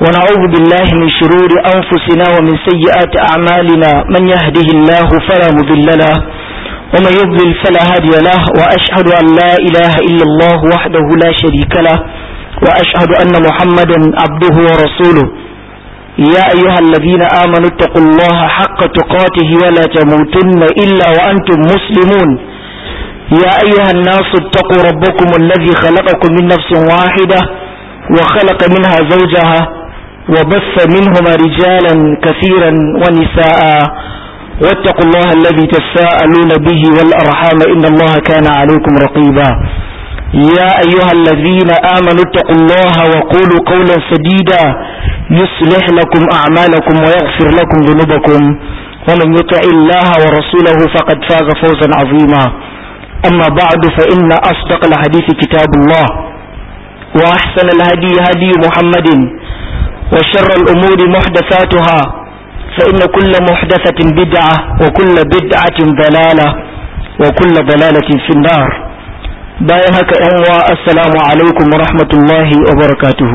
ونعوذ بالله من شرور أنفسنا ومن سيئات أعمالنا من يهده الله فلا مضل له ومن يضلل فلا هادي له وأشهد أن لا إله إلا الله وحده لا شريك له وأشهد أن محمدا عبده ورسوله يا أيها الذين آمنوا اتقوا الله حق تقاته ولا تموتن إلا وأنتم مسلمون يا أيها الناس اتقوا ربكم الذي خلقكم من نفس واحدة وخلق منها زوجها وبث منهما رجالا كثيرا ونساء واتقوا الله الذي تساءلون به والأرحام إن الله كان عليكم رقيبا يا أيها الذين آمنوا اتقوا الله وقولوا قولا سديدا يصلح لكم أعمالكم ويغفر لكم ذنوبكم ومن يطع الله ورسوله فقد فاز فوزا عظيما أما بعد فإن أصدق الحديث كتاب الله وأحسن الهدي هدي محمد وشر الأمور محدثاتها فإن كل محدثة بدعة وكل بدعة ضلالة وكل ضلالة في النار bayan haka ‘yan wa assalamu alaikum wa rahmatullahi wa barakatuhu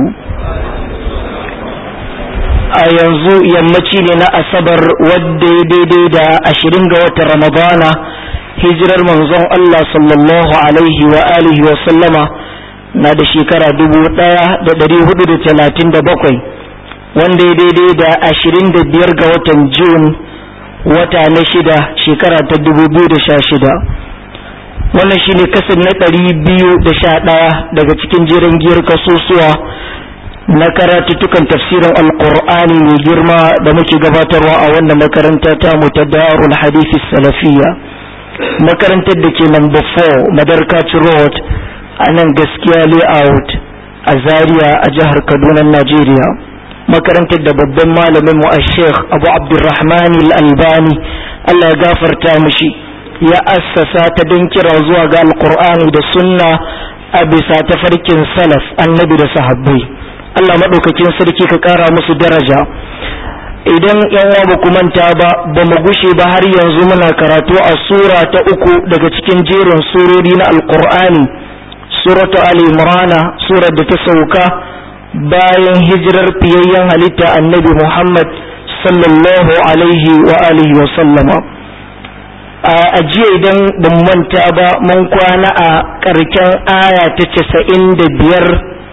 a yanzu yammaci ne na asabar wadda ya daidai da ashirin ga watan ramadana hijirar manzon Allah sallallahu alaihi wa alihi wa sallama na da shekara dubu ɗaya da ɗari hudu da talatin da bakwai wanda ya daidai da ashirin da biyar ga watan Jun wata na shida shekara ta dubu biyu da sha shida wannan shine kasar na ɗari biyu da sha ɗaya daga cikin jiran giyar kasusuwa na karatuttukan tafsirin alkur'ani mai girma da muke gabatarwa a wannan makaranta ta mu ta darul hadisi salafiya makarantar da ke number 4 madarkaci road a nan gaskiya layout a zaria a jihar kaduna najeriya makarantar da babban malamin mu a sheikh abu abdurrahman al-albani allah ya gafarta mishi ya assasa ta don kira zuwa ga alkur'ani da sunna a bisa tafarkin salaf annabi da sahabbai Allah maɗaukakin sarki ka ƙara musu daraja idan yan ba ku manta ba ba mu gushe ba har yanzu muna karatu a sura ta uku daga cikin jerin surori na alkur'ani suratu ali imrana surar da ta sauka bayan hijirar fiyayyen halitta annabi muhammad sallallahu alaihi wa alihi wa sallama a jiya idan ban manta ba mun kwana a ƙarken aya ta casa'in da biyar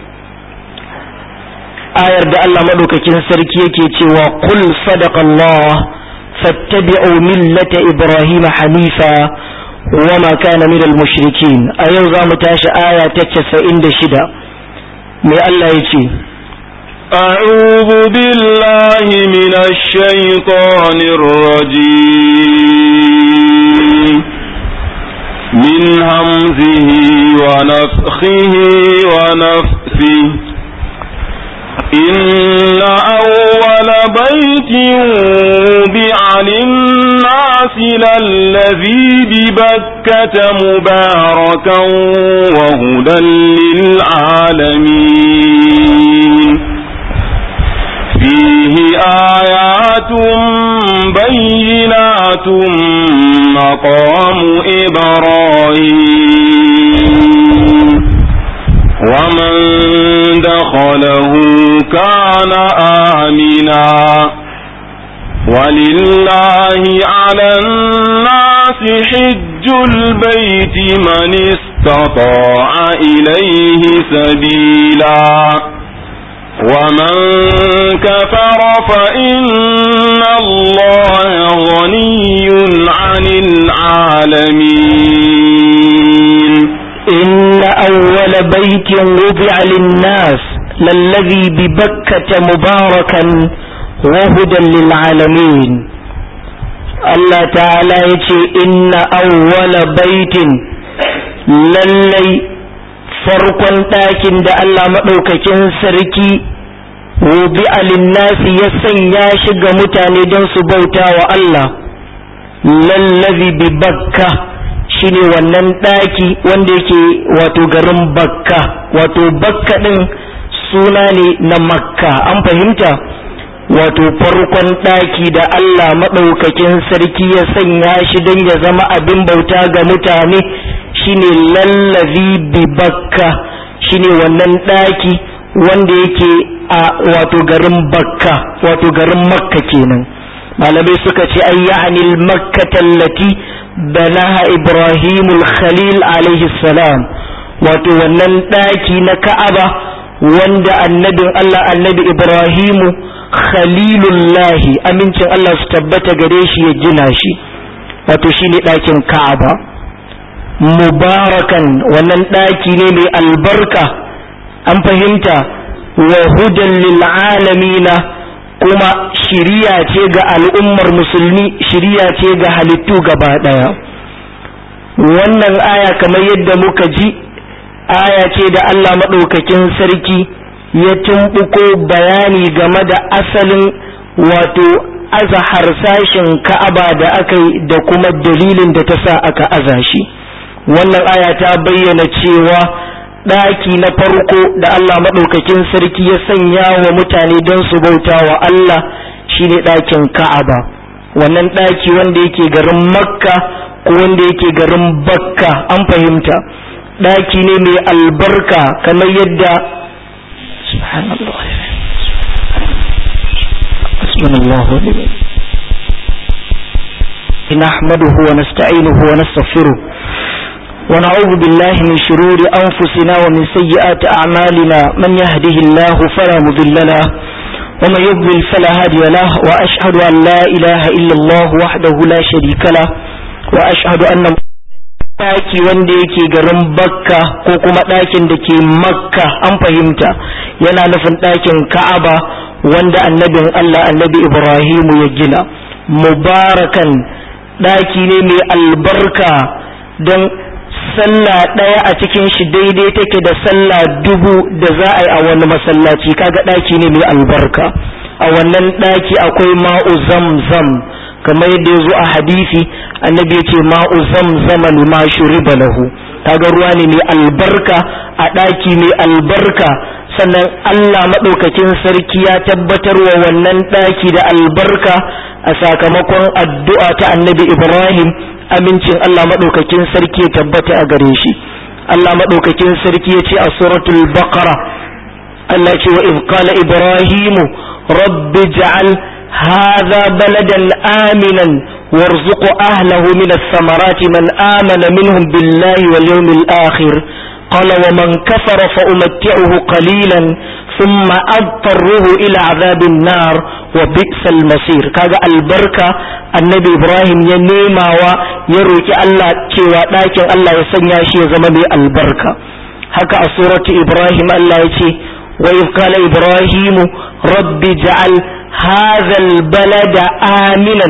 ayar da Allah maɗaukakin sarki yake cewa kul sadaqallah fattabi'u millata ibrahim hanifa wa ma kana minal mushrikin a yau za mu tashi aya ta casa'in da shida mai Allah ya ce أعوذ بالله من الشيطان الرجيم من همزه ونفخه ونفثه إن أول بيت وضع للناس للذي ببكة مباركا وهدى للعالمين فيه آيات بينات مقام إبراهيم ومن دخله كان آمنا ولله على الناس حج البيت من استطاع إليه سبيلا ومن كفر فإن الله غني عن العالمين إن أول بيت وضع للناس للذي ببكة مباركا وهدى للعالمين الله تعالى يتي إن أول بيت للي farkon ɗakin da Allah maɗaukakin sarki wubi alinnasi ya sanya shi ga mutane don su bauta wa Allah lallazi bi bakka shine wannan ɗaki wanda yake wato garin bakka wato bakka ɗin suna ne na makka an fahimta wato farkon ɗaki da Allah maɗaukakin sarki ya sanya shi don ya zama abin bauta ga mutane shine lallazi bi bakka shine wannan ɗaki wanda yake a wato garin bakka wato garin makka kenan malamai suka ce ay ya'ni al-makkata allati banaha ibrahim al-khalil alaihi salam wato wannan daki na ka'aba wanda annabin Allah annabi ibrahimu khalilullahi amincin Allah su tabbata gare shi ya gina shi wato shine dakin ka'aba mubarakan wannan daki ne mai albarka an fahimta wa hudan lil alamina kuma shiriya ce ga al'ummar musulmi shiriya ce ga halittu gaba daya wannan aya kamar yadda muka ji aya ce da Allah maɗaukakin sarki ya tumɓuko bayani game da asalin wato aza harsashin ka'aba da aka yi da kuma dalilin da ta sa aka aza shi wannan aya ta bayyana cewa ɗaki na farko da Allah maɗaukakin sarki ya sanya wa mutane don su bauta wa Allah shine ɗakin Ka'aba wannan ɗaki wanda yake garin Makka ko wanda yake garin Bakka an fahimta ɗaki ne mai albarka kamar yadda subhanallah نحمده ونستعينه ونستغفره ونعوذ بالله من شرور أنفسنا ومن سيئات أعمالنا من يهده الله فلا مضل له ومن يضلل فلا هادي له وأشهد أن لا إله إلا الله وحده لا شريك له وأشهد أن ɗaki wanda yake garin bakka ko kuma ɗakin da ke makka an fahimta yana nufin ɗakin ka'aba wanda annabin allah annabi ibrahimu ya gina mubarakan ɗaki ne mai albarka don sallah ɗaya a cikin shi daidai take da sallah dubu da za a yi a wani masallaci kaga ɗaki ne mai albarka a wannan ɗaki akwai ma'u zamzam kamar yadda ya zo a hadisi annabi ya ce ma'u zamzama lima shuriba lahu kaga ruwa ne mai albarka a ɗaki mai albarka sannan Allah maɗaukakin sarki ya tabbatar wa wannan ɗaki da albarka a sakamakon addu'a ta annabi Ibrahim amincin Allah maɗaukakin sarki ya tabbata a gare shi Allah maɗaukakin sarki ya ce a suratul baqara Allah ce wa iz qala ibrahimu rabbi ja'al hadha baladan aminan warzuq ahlahu min ath-thamarati man amana minhum billahi wal yawmil akhir قال ومن كفر فأمتعه قليلا ثم أضطره إلى عذاب النار وبئس المصير كذا البركة النبي إبراهيم ينيما ويروك الله كيوا لكن الله يسنيا شيء زمني البركة هكا سورة إبراهيم الله يتي وإذ قال إبراهيم رب جعل هذا البلد آمنا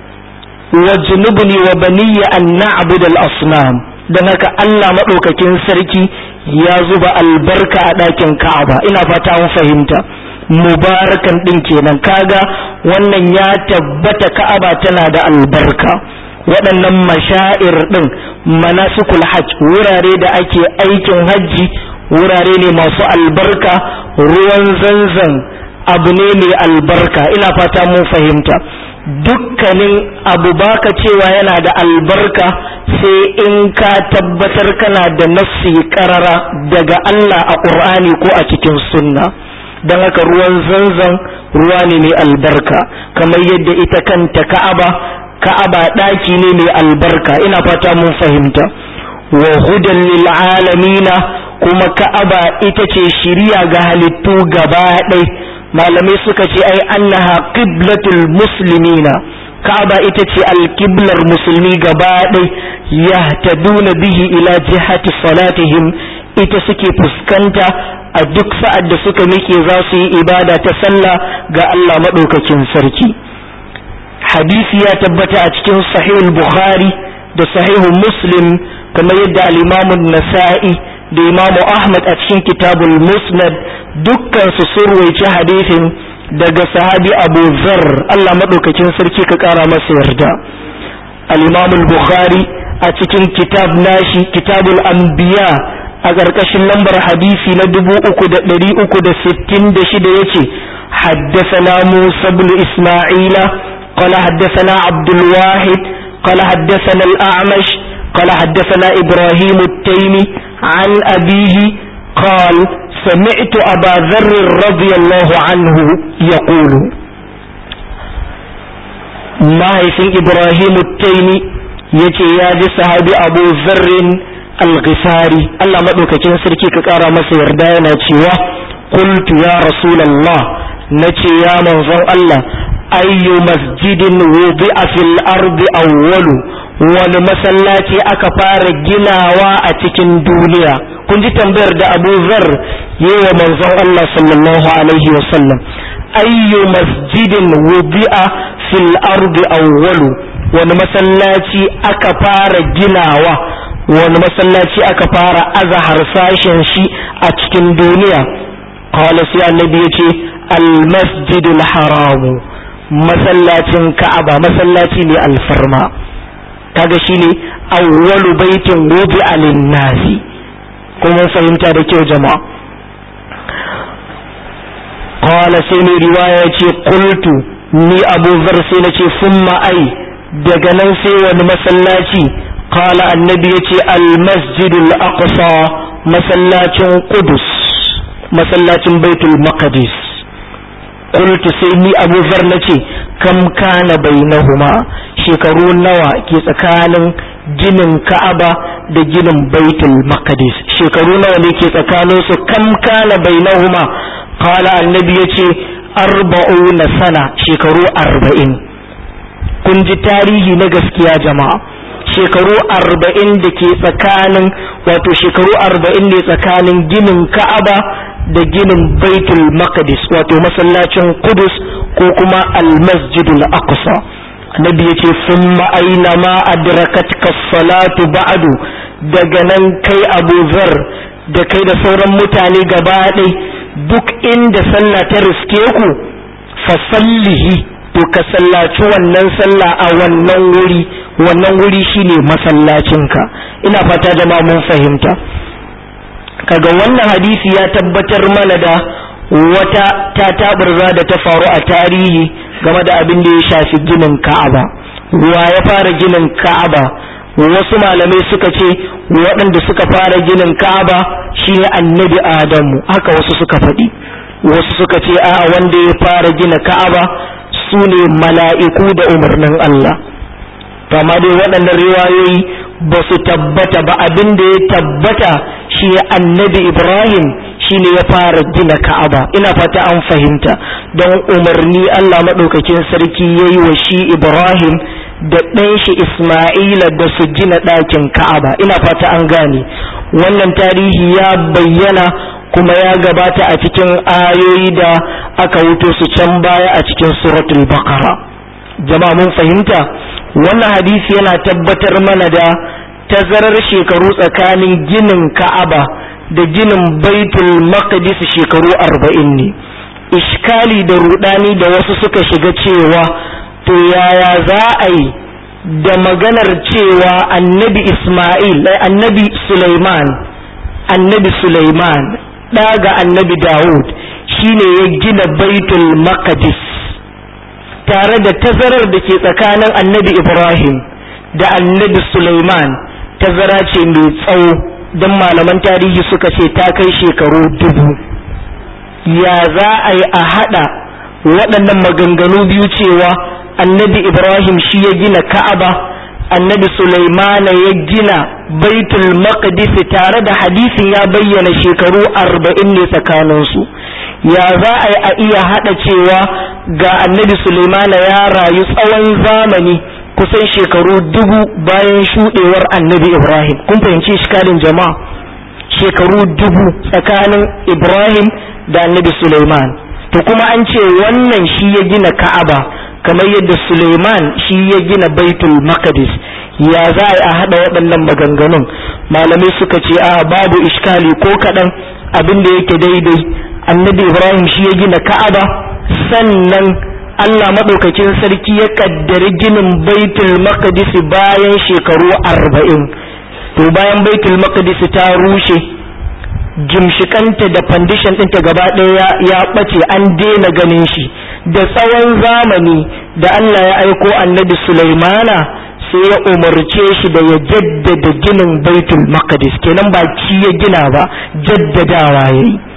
واجنبني وبني أن نعبد الأصنام don haka Allah maɗaukakin sarki ya zuba albarka a ɗakin Ka'aba ina fata mun fahimta mubarakan ɗin kenan kaga wannan ya tabbata Ka'aba tana da albarka waɗannan mashair ɗin manasikul hajj wurare da ake aikin hajji wurare ne masu albarka ruwan zanzan abu ne mai albarka ina fata mun fahimta dukkanin abu baka cewa yana da albarka sai in ka tabbatar kana da nassi karara daga Allah a ƙur'ani ko a cikin sunna don haka ruwan zanzan ruwa ne mai albarka kamar yadda ita kanta ka'aba ka'aba ɗaki ne mai albarka ina fata mun fahimta wa hudan lil alamina kuma ka'aba ita ce shiriya ga halittu gaba ɗaya malamai suka ce ai annaha qiblatul muslimina ka'aba ita ce alqiblar musulmi gaba ɗai yahtaduna bihi ila jihati salatihim ita suke fuskanta a duk sa'ad da suka miƙe za su yi ibada ta sallah ga Allah maɗaukakin sarki hadisi ya tabbata a cikin sahihul bukhari da sahihu muslim kamar yadda al-imamu nasa'i da imamu ahmad a cikin kitabul musnad dukkan su surwaice hadisin daga sahabi abu zar Allah maɗaukakin sarki ka ƙara masa yarda al-imamul bukhari a cikin kitab nashi kitabul anbiya a ƙarƙashin lambar hadisi na dubu uku da ɗari uku da sittin da shida ya ce haddasana musa bin isma'ila qala haddasana abdul wahid qala haddasana al-a'mash qala haddasana ibrahim at-taymi an abihi قال سمعت أبا ذر رضي الله عنه يقول mahaifin Ibrahim Taimi ya ce ya ji sahabi Abu Zarrin Al-Ghifari Allah maɗaukakin sarki ka ƙara masa yarda yana cewa qultu ya Rasulallah na ce ya manzon Allah ayyu masjidin wudi'a fil ardi awwalu wani masallaci aka fara ginawa a cikin duniya kun ji tambayar da Abu Zar yi wa manzon Allah sallallahu alaihi wa sallam ayyu masjidin wudi'a fil ardi awwalu wani masallaci aka fara ginawa wani masallaci aka fara aza harsashen shi a cikin duniya qala sai annabi yace al masjidul haramu masallacin ka'aba masallaci ne alfarma kaga shine awwalu baitin wudi'a lin nasi kuma fahimta da kyau jama'a qala sai mai riwaya yace qultu ni abu zar sai nace summa ai daga nan sai wani masallaci qala annabi yace al masjidul aqsa masallacin qudus masallacin baitul maqdis qultu sai ni abu zar nace kam kana bainahuma shekaru nawa ke tsakanin ginin ka'aba da ginin baitul maqdis shekaru nawa ne ke tsakanin su kam kana bainahuma qala annabi yace arba'una sana shekaru arba'in kun ji tarihi na gaskiya jama'a shekaru arba'in da ke tsakanin wato shekaru arba'in ne tsakanin ginin ka'aba da ginin baitul maqdis wato masallacin kudus ko kuma almasjidul aqsa annabi yace summa aina ma adrakatka salatu ba'du daga nan kai abu zar da kai da sauran mutane gaba ɗaya duk inda sallah ta riske ku fasallihi to ka sallaci wannan sallah a wannan wuri wannan wuri shine masallacinka ina fata jama'a mun fahimta kaga wannan hadisi ya tabbatar mana da wata tataburza da ta faru a tarihi game da abin da ya shafi ginin ka'aba wa ya fara ginin ka'aba wasu malamai suka ce waɗanda suka fara ginin ka'aba shine annabi adamu haka wasu suka faɗi wasu suka ce a wanda ya fara gina ka'aba su ne mala'iku da umarnin Allah amma dai waɗannan riwayoyi ba su tabbata ba abin da ya tabbata shi annabi ibrahim shi ne ya fara gina ka'aba ina fata an fahimta don umarni Allah maɗaukakin sarki ya yi wa shi ibrahim da ɗan shi Ismaila da su gina ɗakin Ka'aba ina fata an gane wannan tarihi ya bayyana kuma ya gabata a cikin ayoyi da aka wuto su can baya a cikin suratul baqara jama'a mun fahimta wannan hadisi yana tabbatar mana da tazarar shekaru tsakanin ginin Ka'aba da ginin Baitul Maqdis shekaru arba'in ne iskali da rudani da wasu suka shiga cewa to yaya za a yi da maganar cewa annabi Ismail annabi Sulaiman annabi Sulaiman ɗaga annabi Dawud shine ya gina baitul maqdis tare da tazarar da ke tsakanin annabi Ibrahim da annabi Sulaiman tazara ce mai tsawo don malaman tarihi suka ce ta kai shekaru dubu ya za a yi a haɗa waɗannan maganganu biyu cewa annabi ibrahim shi ya gina ka'aba annabi sulaimana ya gina baitul maqdis tare da hadisin ya bayyana shekaru arba'in ne tsakaninsu ya za a yi a iya haɗa cewa ga annabi sulaimana ya rayu tsawon zamani kusan shekaru dubu bayan shuɗewar annabi ibrahim kun fahimci shikalin jama'a shekaru dubu tsakanin ibrahim da annabi suleiman to kuma an ce wannan shi ya gina ka'aba kamar yadda suleiman shi ya gina baitul maqdis ya za a haɗa waɗannan maganganun malamai suka ce a babu iskali ko kaɗan abin da yake daidai annabi ibrahim shi ya gina ka'aba sannan Allah maɗaukakin sarki ya ƙaddari ginin baitul maqdis bayan shekaru arba'in to bayan baitul maqdis ta rushe gimshikanta da fandishan ɗinta gaba ɗaya ya ɓace an daina ganin shi da tsawon zamani da Allah ya aiko annabi Sulaimana sai ya umarce shi da ya jaddada ginin baitul maqdis kenan ba ci ya gina ba jaddadawa yayi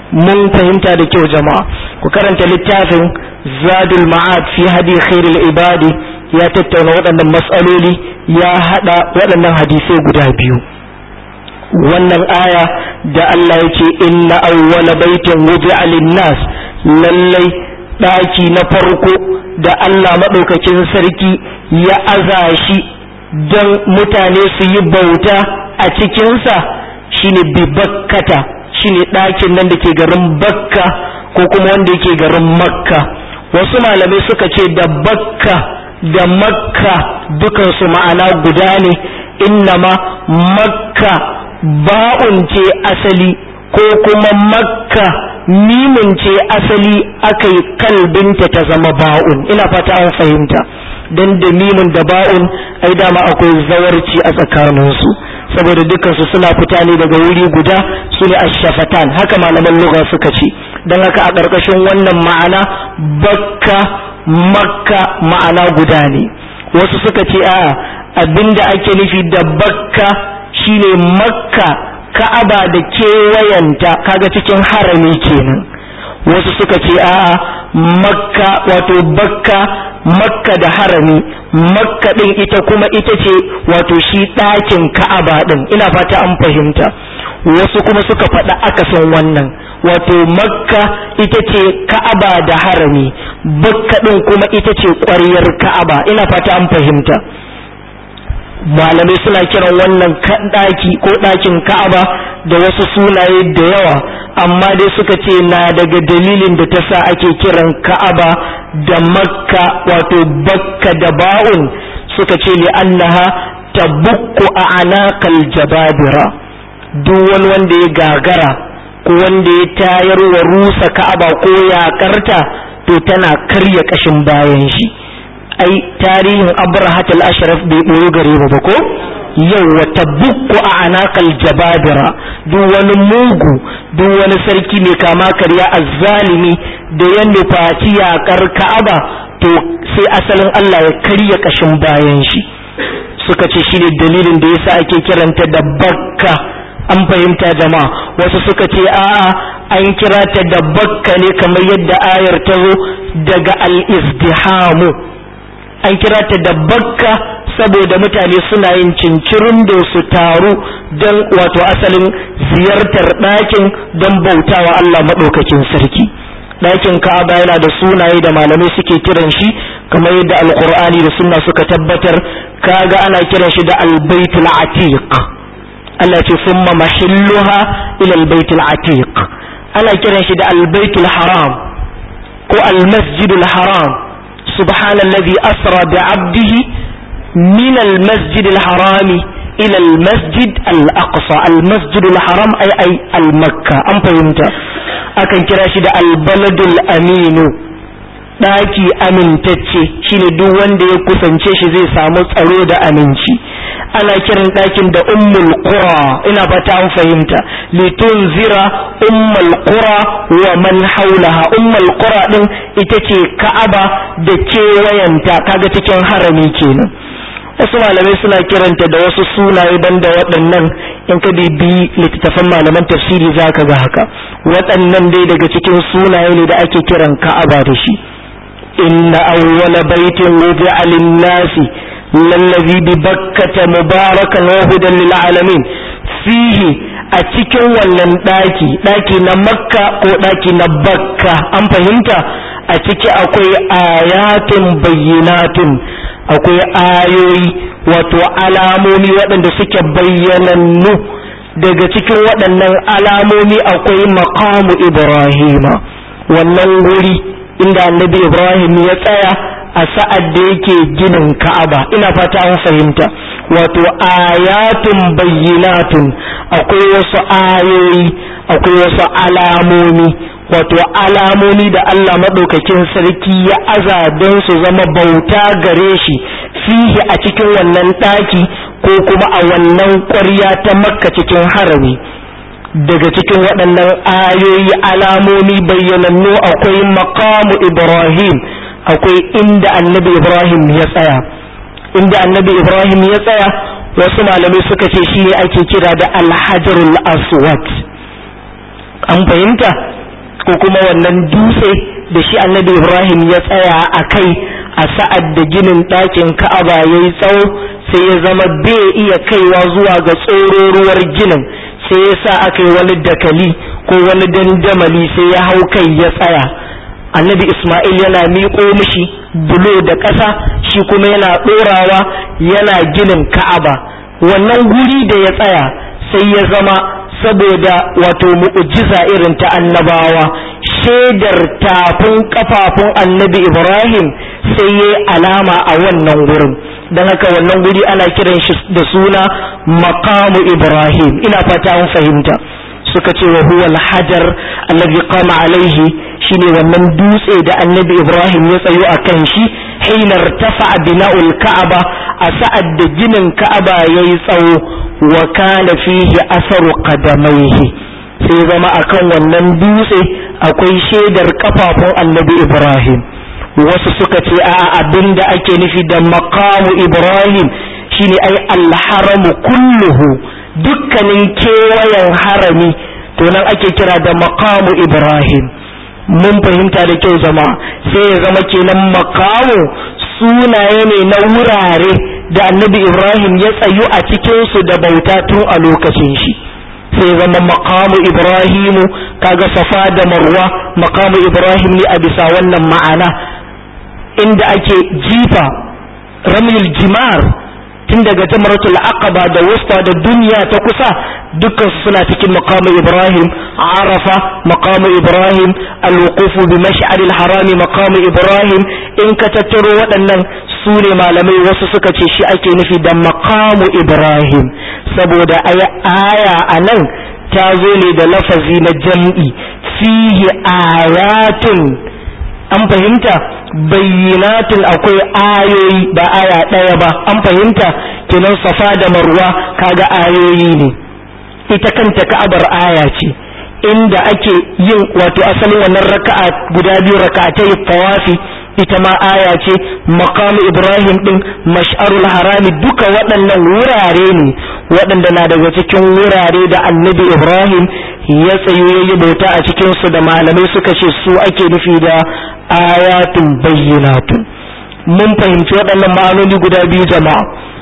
mun fahimta da kyau jama'a ku karanta littafin zadul ma'ad fi hadi khairul ibadi ya tattauna waɗannan matsaloli ya hada waɗannan hadisai guda biyu wannan aya da Allah yake inna awwala baitin wudi'a lin-nas lallai daki na farko da Allah madaukakin sarki ya aza shi don mutane su yi bauta a cikinsa shine bi bakkata shine ɗakin nan da ke garin bakka ko kuma wanda yake garin makka wasu malamai suka ce da bakka da makka dukansu ma'ana guda ne innama makka ba'un ce asali ko kuma makka mimin ce asali aka yi kalbinta ta zama ba'un ina fata an fahimta don da mimin da ba'un ai dama akwai zawarci a tsakaninsu saboda dukansu suna fita ne daga wuri guda su ne ashafatan haka malaman lugha suka ce don haka a ƙarƙashin wannan ma'ana bakka makka ma'ana guda ne wasu suka ce a abinda ake nufi da bakka shine makka ka'aba da kewayenta kaga cikin harami kenan wasu suka ce a'a makka wato bakka makka da harami makka din ita kuma ita ce wato shi ɗakin ka'aba din ina fata an fahimta wasu kuma suka faɗa akasin wannan wato makka ita ce ka'aba da harami bakka din kuma ita ce ƙwaryar ka'aba ina fata an fahimta malamai suna kiran wannan ɗaki ko ɗakin ka'aba da wasu sunaye da yawa amma dai suka ce na daga dalilin da ta sa ake kiran ka'aba da makka wato bakka da ba'un suka ce li annaha tabukku a anakal jababira duk wani wanda ya gagara ko wanda ya tayar wa rusa ka'aba ko yaƙarta to tana karya ƙashin bayan shi ai tarihin abrahat al-ashraf bai ɓoye gare mu ba ko yau wata bukku a anakal jababira duk wani mugu duk wani sarki mai kama karya azzalimi da ya nufaci yaƙar ka'aba to sai asalin Allah ya karya ƙashin bayan shi suka ce shine dalilin da yasa ake kiranta da bakka an fahimta jama'a wasu suka ce a'a an kira ta da bakka ne kamar yadda ayar ta zo daga al-izdihamu an kira ta da bakka saboda mutane suna yin cincirin da su taru don wato asalin ziyartar ɗakin don bautawa Allah maɗaukakin sarki ɗakin ka'aba yana da sunaye da malamai suke kiran shi kamar yadda alkur'ani da sunna suka tabbatar kaga ana kiran shi da albaitul atiq Allah ce summa mahilluha ila albaitul atiq ana kiran shi da albaitul haram ko almasjidul haram سبحان الذي أسرى بعبده من المسجد الحرام إلى المسجد الأقصى المسجد الحرام أي أي المكة أم فهمت أكن كراشد البلد الأمين ɗaki amintacce shine duk wanda ya kusance shi zai samu tsaro da aminci ana kiran ɗakin da ummul qura ina fata an fahimta litunzira ummul qura wa man haulaha ummul qura din ita ce ka'aba da kewayenta kaga cikin harami kenan wasu malamai suna kiranta da wasu sunaye banda waɗannan in ka bibi littattafan malaman tafsiri za ka ga haka waɗannan dai daga cikin sunaye ne da ake kiran ka'aba da shi inna awwala baitin wudi'a lin-nasi lallazi bi bakkata mubarakan wa hudan lil alamin fihi a cikin wannan daki daki na makka ko daki na bakka an fahimta a ciki akwai ayatun bayyinatun akwai ayoyi wato alamomi waɗanda suke bayyanannu daga cikin waɗannan alamomi akwai maqamu ibrahima wannan wuri inda annabi ibrahim ya tsaya a sa'ad da yake ginin ka'aba ina fata an fahimta wato ayatun bayyinatun akwai wasu ayoyi akwai wasu alamomi wato alamomi da Allah maɗaukakin sarki ya aza don su zama bauta gare shi fihi a cikin wannan ɗaki ko kuma a wannan ƙwarya ta makka cikin harami daga cikin waɗannan ayoyi alamomi bayyanannu akwai maqamu ibrahim akwai inda annabi ibrahim ya tsaya inda annabi ibrahim ya tsaya wasu malamai suka ce shi ake kira da alhajarul aswad an fahimta ko kuma wannan dutse da shi annabi ibrahim ya tsaya a kai a sa'ad da ginin ɗakin ka'aba ya yi tsawo sai ya zama bai iya kaiwa zuwa ga tsororuwar ginin sai ya sa aka yi wani dakali ko wani dandamali sai ya hau kai ya tsaya annabi isma'il yana miƙo mishi bulo da ƙasa shi kuma yana ɗorawa yana ginin ka'aba wannan guri da ya tsaya sai ya zama saboda wato mu'ujiza irin ta annabawa shaidar tafin kafafun annabi ibrahim sai ya alama a wannan wurin don haka wannan guri ana kiran shi da suna maqamu ibrahim ina fata an fahimta suka ce wa huwa al-hajar alladhi qama alaihi shine wannan dutse da annabi ibrahim ya tsayo a kan shi hina irtafa bina'ul ka'aba a sa'ad da ginin ka'aba yayi tsawo wa kana fihi asaru qadamaihi sai zama akan wannan dutse akwai shaidar kafafun annabi ibrahim wasu suka ce a abin da ake nufi da maqamu ibrahim shine ai alharamu kulluhu dukkanin kewayen harami to nan ake kira da maqamu ibrahim mun fahimta da kyau jama'a sai ya zama kenan maqamu sunaye ne na wurare da annabi ibrahim ya tsayu a cikinsu da bauta tun a lokacin shi sai zama maqamu ibrahimu kaga safa da marwa maqamu ibrahim ne a bisa wannan ma'ana inda ake jifa ramil jimar tun daga jamaratul aqaba da wusta da duniya ta kusa dukkan su suna cikin maqamu ibrahim arafa maqamu ibrahim alwuqufu bi mash'aril harami maqamu ibrahim in ka tattaro waɗannan su ne malamai wasu suka ce shi ake nufi da maqamu ibrahim saboda aya a nan ta zo ne da lafazi na jam'i fihi ayatun an fahimta bayyinatun akwai ayoyi ba aya ɗaya ba an fahimta kenan safa da marwa kaga ayoyi ne ita kanta ka'abar aya ce inda ake yin wato asalin wannan raka'a guda biyu raka'atai tawafi ita ma aya ce maqamu ibrahim din mash'arul harami duka waɗannan wurare ne waɗanda na daga cikin wurare da annabi ibrahim ya tsayo ya yi bauta a cikin su da malamai suka ce su ake nufi da ayatun bayyinatun mun fahimci waɗannan ma'anoni guda biyu jama'a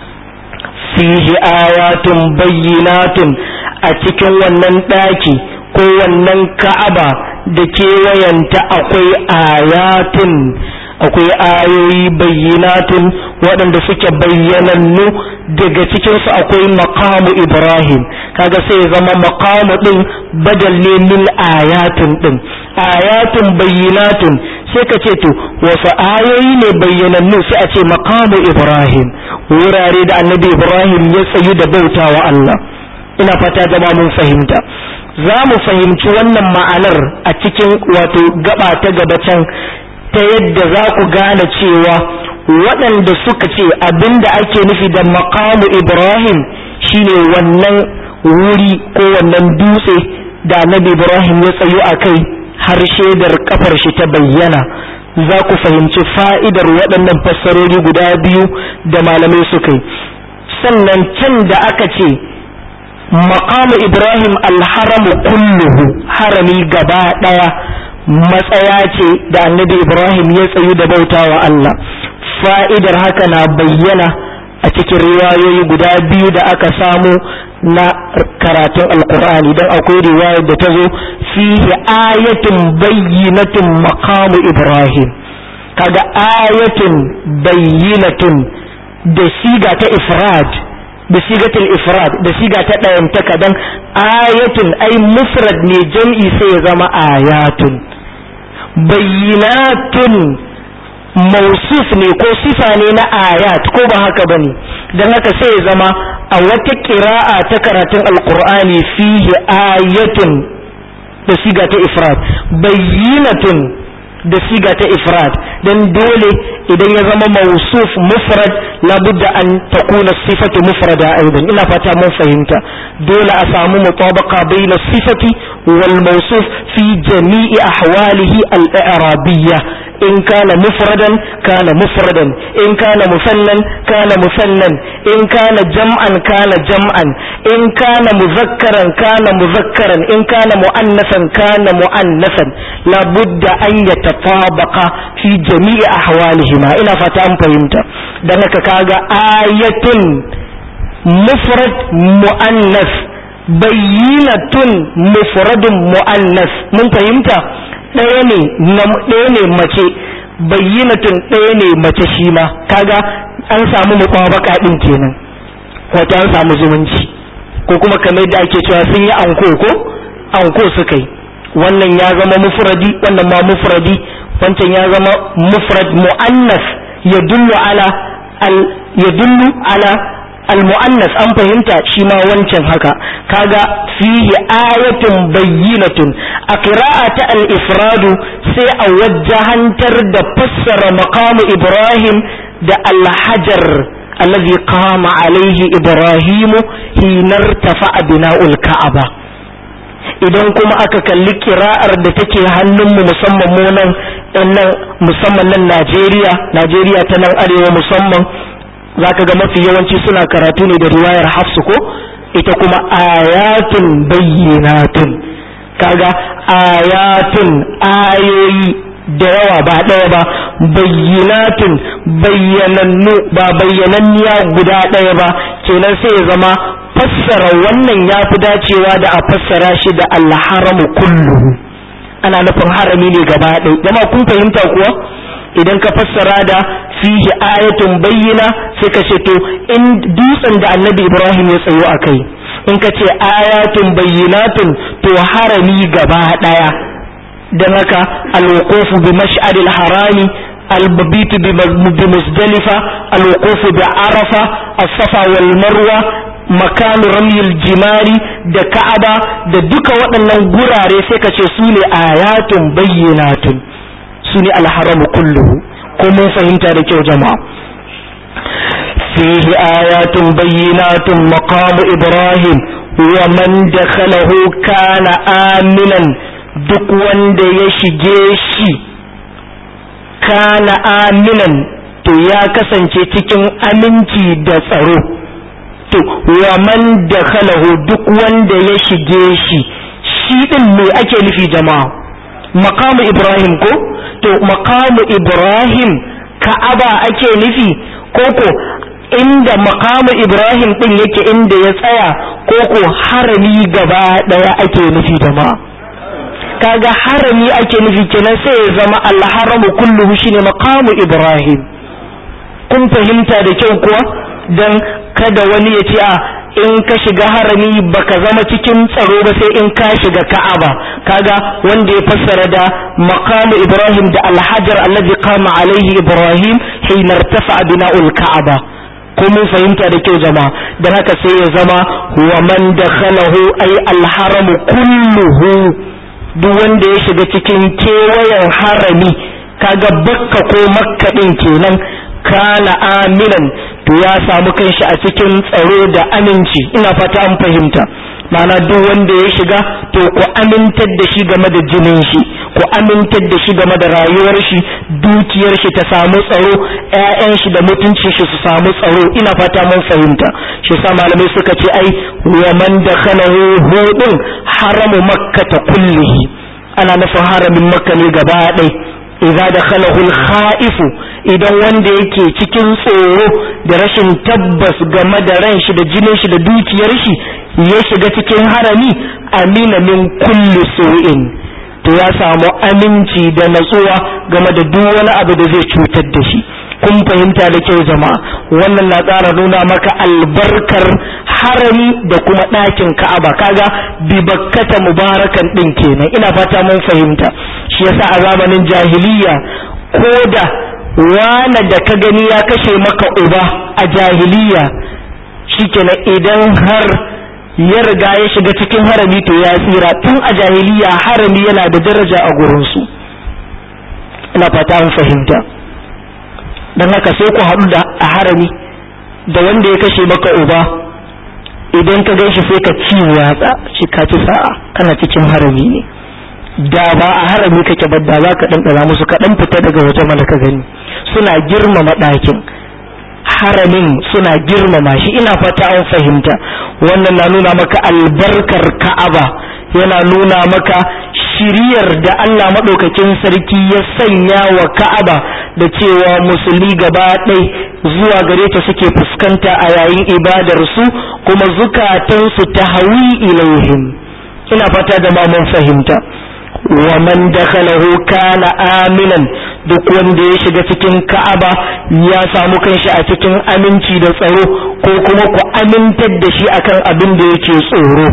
fihi ayatun bayyinatun a cikin wannan ɗaki ko wannan ka'aba da kewayenta akwai ayatun akwai ayoyi bayyinatun waɗanda suke bayyanannu daga cikinsu akwai maqamu ibrahim kaga sai ya zama maqamu ɗin badal ne min ayatun ɗin ayatun bayyinatun sai ka ce to wasu ayoyi ne bayyanannu sai a ce maqamu ibrahim wurare da annabi ibrahim ya tsayu da bautawa Allah ina fata zama mun fahimta za mu fahimci wannan ma'anar a cikin wato gaba ta gaba can ta yadda za ku gane cewa waɗanda suka ce abinda ake nufi da maqamu ibrahim shine wannan wuri ko wannan dutse da annabi ibrahim ya tsayu a kai har shaidar kafar shi ta bayyana za ku fahimci fa'idar waɗannan fassarori guda biyu da malamai suka yi sannan can da aka ce maqamu ibrahim alharamu kulluhu harami gaba ɗaya matsaya ce da annabi ibrahim ya tsayu da bautawa Allah fa'idar haka na bayyana a cikin riwayoyi guda biyu da aka samu na karatun alkur'ani don akwai riwayar da ta zo fihi ayatun bayyinatun maqamu ibrahim kaga ayatun bayyinatun da siga ta ifrad da sigatul ifrad da siga ta ɗayantaka don ayatun ai mufrad ne jam'i sai ya zama ayatun bayyinatun mausuf ne ko sifa ne na ayat ko ba haka bane don haka sai ya zama a wata ƙira'a ta karatun alkur'ani fihi ayatun da siga ta ifrad bayyinatun da siga ta ifrad dan dole idan ya zama mausuf mufrad labudda an takuna sifatu mufrada aidan ina fata mun fahimta dole a samu mutabaqa baina sifati wal mawsuf fi jami'i ahwalihi al-i'rabiyya in kana mufradan kana mufradan in kana musannan kana musannan in kana jam'an kana jam'an in kana muzakkaran kana muzakkaran in kana mu'annasan kana mu'annasan la budda an yatafabaqa fi jami'i ahwalihima ina fata an fahimta dan haka kaga ayatun mufrad mu'annas bayyinatun mufradun mu'annas mun fahimta ɗaya ne ɗaya ne mace bayyinatun ɗaya ne mace shi ma kaga an samu mutabaka din kenan wato an samu zumunci ko kuma kamar da ake cewa sun yi anko ko anko suka yi wannan ya zama mufradi wannan ma mufradi wancan ya zama mufrad mu'annas ya dullu ala al ya dullu ala al-mu'annas an fahimta shi ma wancan haka kaga fihi ayatun bayyinatun a qira'ata al-ifradu sai a wajjahantar da fassara maqamu ibrahim da al-hajar allazi qama alaihi ibrahimu hinar tafa'a bina'ul ka'aba idan kuma aka kalli kira'ar da take hannunmu musamman mu nan nan musamman nan Najeriya Najeriya ta nan arewa musamman zaka ga mafi yawanci suna karatu ne da riwayar Hafsu ko ita kuma ayatun bayyinatun kaga ayatun ayoyi da yawa ba ɗaya ba bayyinatun bayyanannu ba bayyananniya guda ɗaya ba kenan sai ya zama fassara wannan ya fi dacewa da a fassara shi da alharamu kulluhu ana nufin harami ne gaba ɗaya jama kun fahimta kuwa idan ka fassara da fihi ayatun bayyina sai ka ce to in dutsen da annabi ibrahim ya tsayo a kai in ka ce ayatun bayyinatun to harami gaba ɗaya don haka alwuqufu bi mash'aril harami albabitu bi musdalifa alwuqufu bi arafa as-safa wal marwa makanu ramyil jimari da ka'aba da duka waɗannan gurare sai ka ce su ne ayatun bayyinatun su ne alharamu kulluhu ko mun fahimta da kyau jama'a fihi ayatun bayyinatun maqamu ibrahim wa man dakhalahu kana aminan duk wanda ya shige shi kana aminan to ya kasance cikin aminci da tsaro to wa man dakhalahu duk wanda ya shige shi shi din me ake nufi jama'a maqamu ibrahim ko to maqamu ibrahim ka'aba ake nufi ko ko inda maqamu ibrahim din yake inda ya tsaya ko ko harami gaba daya ake nufi jama'a kaga harami ake nufi kenan sai ya zama alharamu kulluhu shine maqamu ibrahim kun fahimta da kyau kuwa dan kada wani ya ce a in ka shiga harami baka zama cikin tsaro ba sai in ka shiga ka'aba kaga wanda ya fassara da maqamu ibrahim da alhajar allazi qama alaihi ibrahim hina irtafa bina'ul ka'aba ko mun fahimta da kyau jama'a dan haka sai ya zama wa man dakhalahu ay alharamu kulluhu duk wanda ya shiga cikin kewayen harami kaga bakka ko makka din kenan kana aminan to ya samu kanshi a cikin tsaro da aminci ina fata an fahimta ma'ana duk wanda ya shiga to ku amintar da shi game da jinin shi ku amintar da shi game da rayuwar shi dukiyar shi ta samu tsaro ƴaƴan shi da mutuncin shi su samu tsaro ina fata mun fahimta shi sa malamai suka ce ai wa man dakhalahu hudun haramu makkata kullihi ana nufin haramin makka ne gaba ɗaya idza dakhalahu al-kha'if idan wanda yake cikin tsoro da rashin tabbas game da ran shi da jinin shi da dukiyar shi ya shiga cikin harami amina min kulli su'in to ya samu aminci da natsuwa game da duk wani abu da zai cutar da shi kun fahimta da kyau jama'a wannan na ƙara nuna maka albarkar harami da kuma ɗakin ka'aba kaga bi bakkata mubarakan ɗin kenan ina fata mun fahimta shi yasa a zamanin jahiliya ko da wane da ka gani ya kashe maka uba a jahiliya shikenan idan har ya riga ya shiga cikin harami to ya tsira tun a jahiliya harami yana da daraja a gurinsu ina fata mun fahimta don haka sai ku haɗu da a harami da wanda ya kashe maka uba idan ka gan shi sai ka ci yatsa shi ka ci sa'a kana cikin harami ne da ba a harami kake ba da za ka ɗanɗana musu ka ɗan fita daga waje mana ka gani suna girmama ɗakin haramin suna girmama shi ina fata an fahimta wannan na nuna maka albarkar ka'aba yana nuna maka shiriyar da Allah maɗaukakin sarki ya sanya wa ka'aba da cewa musulmi gaba ɗai zuwa gare ta suke fuskanta a yayin ibadarsu kuma zukatansu ta hawi ilaihim ina fata da ma mun fahimta wa man dakhalahu kana aminan duk wanda ya shiga cikin ka'aba ya samu kanshi a cikin aminci da tsaro ko kuma ku amintar da shi akan abin da yake tsoro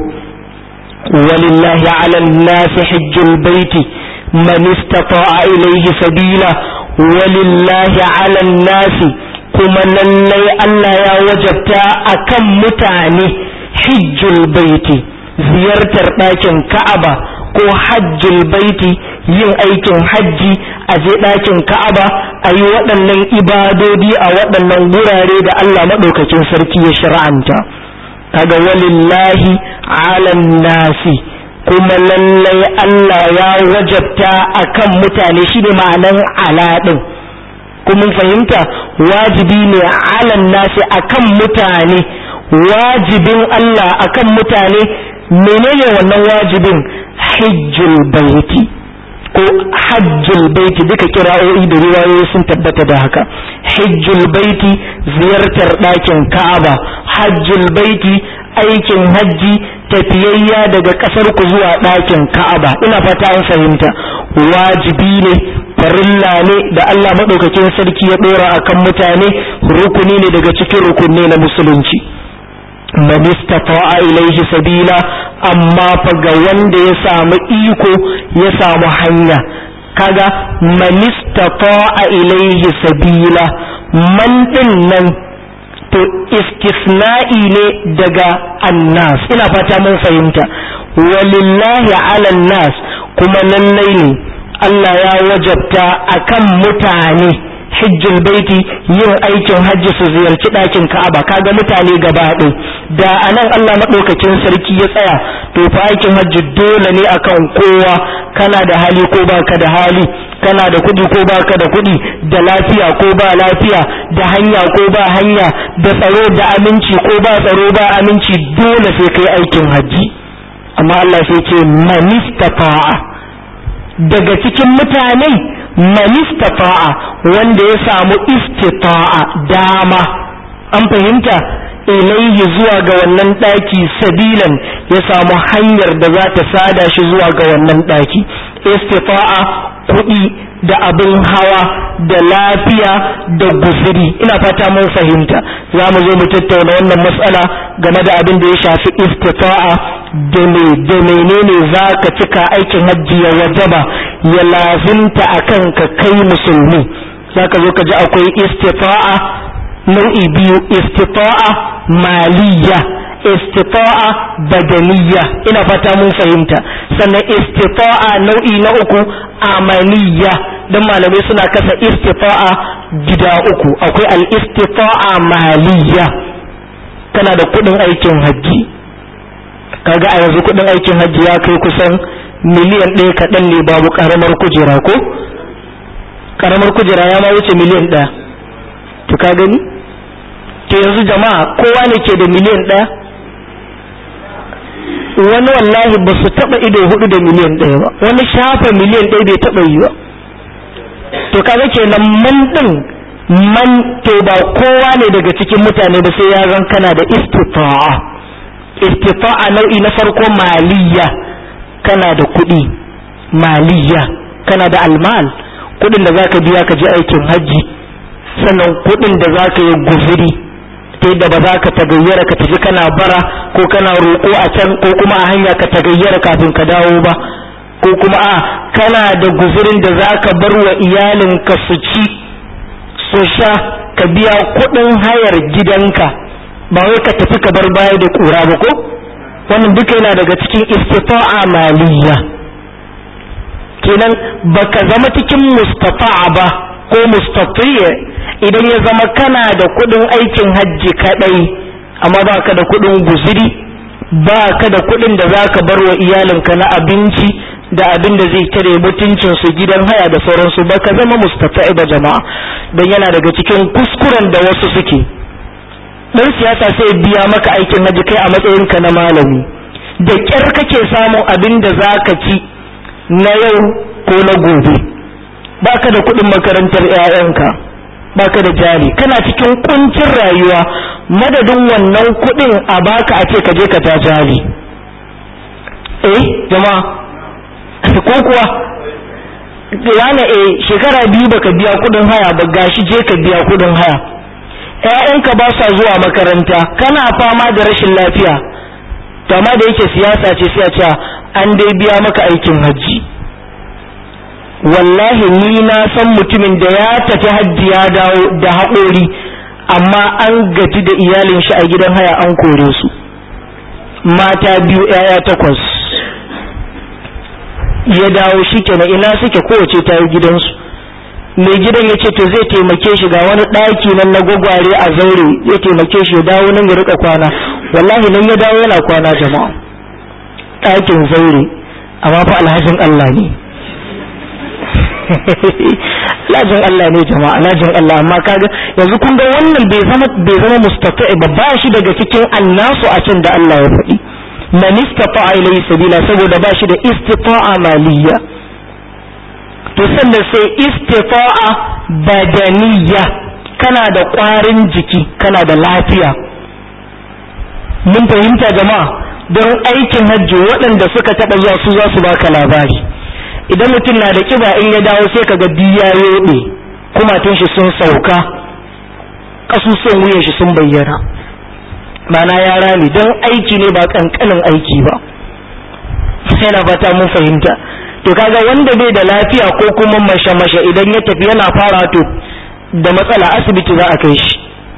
walillahi ala nasi hajjul baiti man istata'a ilayhi sabila walillahi ala nasi kuma lallai Allah ya wajabta akan mutane hijjul baiti ziyartar ɗakin ka'aba ko hajjul baiti yin aikin hajji a je ɗakin ka'aba a yi waɗannan ibadodi a waɗannan wurare da Allah maɗaukakin sarki ya shar'anta kaga walillahi alan nasi kuma lallai Allah ya wajabta akan mutane shi ne ma'anan ala ɗin kuma fahimta wajibi ne alan nasi akan mutane wajibin Allah akan mutane menene wannan wajibin hajjul baiti ko hajjul baiti duka kira'o'i da riwayoyi sun tabbata da haka hajjul baiti ziyartar ɗakin ka'aba hajjul baiti aikin hajji tafiyayya daga ƙasar ku zuwa ɗakin ka'aba ina fata an fahimta wajibi ne farilla ne da Allah maɗaukakin sarki ya ɗora akan mutane rukuni ne daga cikin rukunne na musulunci man istata'a ilaihi sabila amma fa ga wanda ya samu iko ya samu hanya kaga man istata'a ilaihi sabila man din nan to istisna'i ne daga annas ina fata mun fahimta walillahi ala nas kuma lallai ne Allah ya wajabta akan mutane hijjul baiti yin aikin hajji su ziyarci ɗakin ka'aba kaga mutane gaba ɗaya da anan Allah maɗaukakin sarki ya tsaya to fa aikin hajji dole ne akan kowa kana da hali ko baka da hali kana da kuɗi ko baka da kuɗi da lafiya ko ba lafiya da hanya ko ba hanya da tsaro da aminci ko ba tsaro ba aminci dole sai kai aikin hajji amma Allah sai ce manistata'a daga cikin mutane manistata'a wanda ya samu istita'a dama an fahimta ilaihi zuwa ga wannan ɗaki sabilan ya samu hanyar da za ta sada shi zuwa ga wannan ɗaki istita'a kuɗi da abin hawa da lafiya da guziri ina fata mun fahimta za mu zo mu tattauna wannan matsala game da abin da ya shafi istita'a da me da menene za ka cika aikin hajji ya wajaba ya lazimta akan ka kai musulmi za ka zo ka ji akwai istita'a nau'i biyu istita'a maliya istita'a badaniya ina fata mun fahimta sannan istita'a nau'i na uku amaniya don malamai suna kasa istita'a gida uku akwai al-istita'a maliya kana da kudin aikin hajji kaga a yanzu kudin aikin hajji ya kai kusan miliyan ɗaya kaɗan ne babu ƙaramar kujera ko ƙaramar kujera ya ma wuce miliyan ɗaya to ka gani to yanzu jama'a kowa ne ke da miliyan ɗaya wani wallahi ba su taɓa ido hudu da miliyan ɗaya ba wani shafa miliyan ɗaya bai taɓa yi ba to kaga kenan man ɗin man to ba kowa ne daga cikin mutane ba sai ya zan kana da istita'a istita'a nau'i na farko maliya kana da kuɗi maliya kana da almal kuɗin da zaka biya ka je aikin hajji sannan kuɗin da zaka yi guzuri ta yadda ba za ka tagayyara ka tafi kana bara ko kana roƙo a can ko kuma a hanya ka tagayyara kafin ka dawo ba ko kuma a kana da guzurin da za ka bar wa iyalinka su ci su sha ka biya kuɗin hayar gidanka ba wai ka tafi ka bar baya da ƙura ba ko wannan duka yana daga cikin istita'a maliyya kenan baka zama cikin mustafa'a ba ko mustatiya idan ya zama kana da kudin aikin hajji kadai amma ba ka da kudin guziri ba ka da kudin da za ka bar wa iyalinka na abinci da abin da zai tare mutuncin su gidan haya da sauransu ba ka zama mustafa'i ba jama'a don yana daga cikin kuskuren da wasu suke dan siyasa sai biya maka aikin haji kai a matsayinka na malami da kyar kake samun abin da za ka ci na yau ko na gobe baka da kuɗin makarantar 'ya'yanka baka da jari kana cikin kuncin rayuwa madadin wannan kuɗin a baka a ce ka je ka ta jari eh jama'a ko kuwa yana eh shekara biyu baka biya kuɗin haya ba gashi je ka biya kuɗin haya ƴaƴanka ba sa zuwa makaranta kana fama da rashin lafiya to amma da yake siyasa ce sai a ce an dai biya maka aikin hajji wallahi ni na san mutumin da ya tafi hajji ya dawo da haƙori amma an gaji da iyalin shi a gidan haya an kore su mata biyu ‘ya'ya takwas ya dawo shi kenan ina suke kowace ta yi gidansu mai gidan ya ce to zai taimake shi ga wani ɗaki nan na gwagware a zaure ya taimake shi ya dawo nan ya rika kwana wallahi nan ya dawo yana kwana jama'a ɗakin zaure amma fa alhajin Allah ne lajin Allah ne jama'a lajin Allah amma kaga yanzu kun ga wannan bai zama bai zama mustafa'i ba ba shi daga cikin annasu a can da Allah ya faɗi man istata'a ilayhi sabila saboda ba shi da istita'a maliyya to sannan sai istita'a badaniya kana da ƙwarin jiki kana da lafiya mun fahimta jama'a don aikin hajji waɗanda suka taɓa zuwa su za su baka labari idan mutum na da kiba in ya dawo sai kaga biya yobe kumatun shi sun sauka kasusuwan wuyan shi sun bayyana mana ya rami don aiki ne ba kankanin aiki ba sai na fata mun fahimta to kaga wanda bai da lafiya ko kuma mashe-mashe idan ya tafi yana fara to da matsala asibiti za a kai shi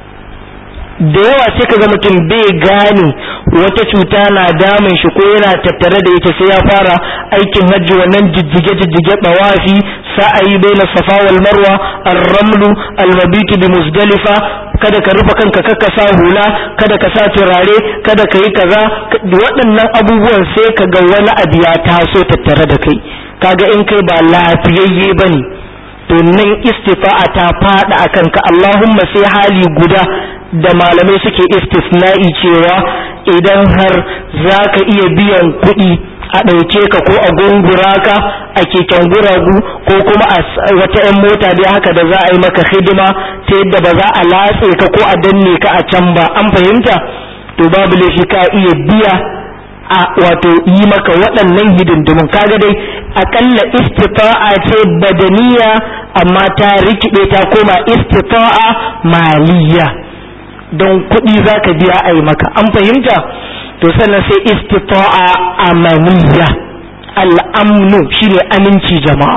da yawa sai kaga mutum bai gane wata cuta na damun shi ko yana tattare da ita sai ya fara aikin hajji wannan jijjige jijjige bawafi sa'ayi baina safa wal marwa ar-ramlu al-mabitu bi muzdalifa kada ka rufe kanka kakka sa hula kada ka sa turare kada ka yi kaza waɗannan abubuwan sai ka ga wani abu ya taso tattare da kai kaga in kai ba lafiyayye bane to nan istifa'a ta fada akan ka Allahumma sai hali guda da malamai suke istisna'i cewa idan har za ka iya biyan kuɗi a ɗauke ka ko a gungura ka a keken guragu ko kuma a wata 'yan mota dai haka da za a yi maka hidima ta yadda ba za a latse ka ko a danne ka a can ba an fahimta to babu laifi ka iya biya a wato yi maka waɗannan hidindimun kaga dai akalla istifa'a ce badaniya amma ta rikide ta koma istifa'a maliya don kuɗi za ka biya a yi maka an fahimta to sannan sai istifa'a amaniya al'amnu shine aminci jama'a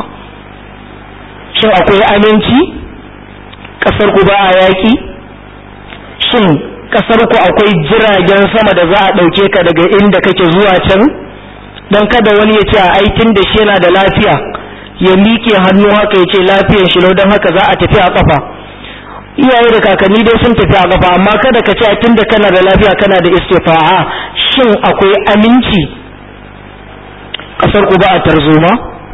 shin akwai aminci ƙasar ku ba a yaƙi shin ƙasar ku akwai jiragen sama da za a ɗauke ka daga inda kake zuwa can don kada wani ya ce a aikin da shi yana da lafiya ya miƙe hannu haka ya ce lafiyan shi don haka za a tafi a ƙafa iyaye da kakanni dai sun tafi a kafa amma kada ka ce tunda kana da lafiya kana da istifa'a shin akwai aminci kasar ku ba a tarzoma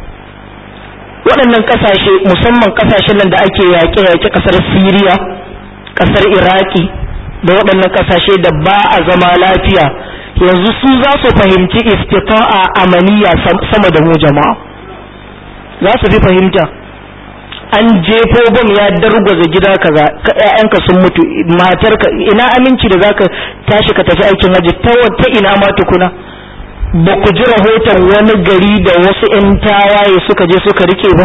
waɗannan ƙasashe musamman ƙasashen nan da ake yaƙe-yaƙe ƙasar siriya ƙasar iraki da waɗannan ƙasashe da ba a zama lafiya yanzu su za su fahimci istifa'a amaniya sama da mu jama'a za su fi fahimta an jefo bom ya dargwaza gida kaza ƴaƴanka sun mutu matarka ina aminci da zaka tashi ka tafi aikin haji ta wata ina ma tukuna ba ku ji rahoton wani gari da wasu ƴan tawaye suka je suka rike ba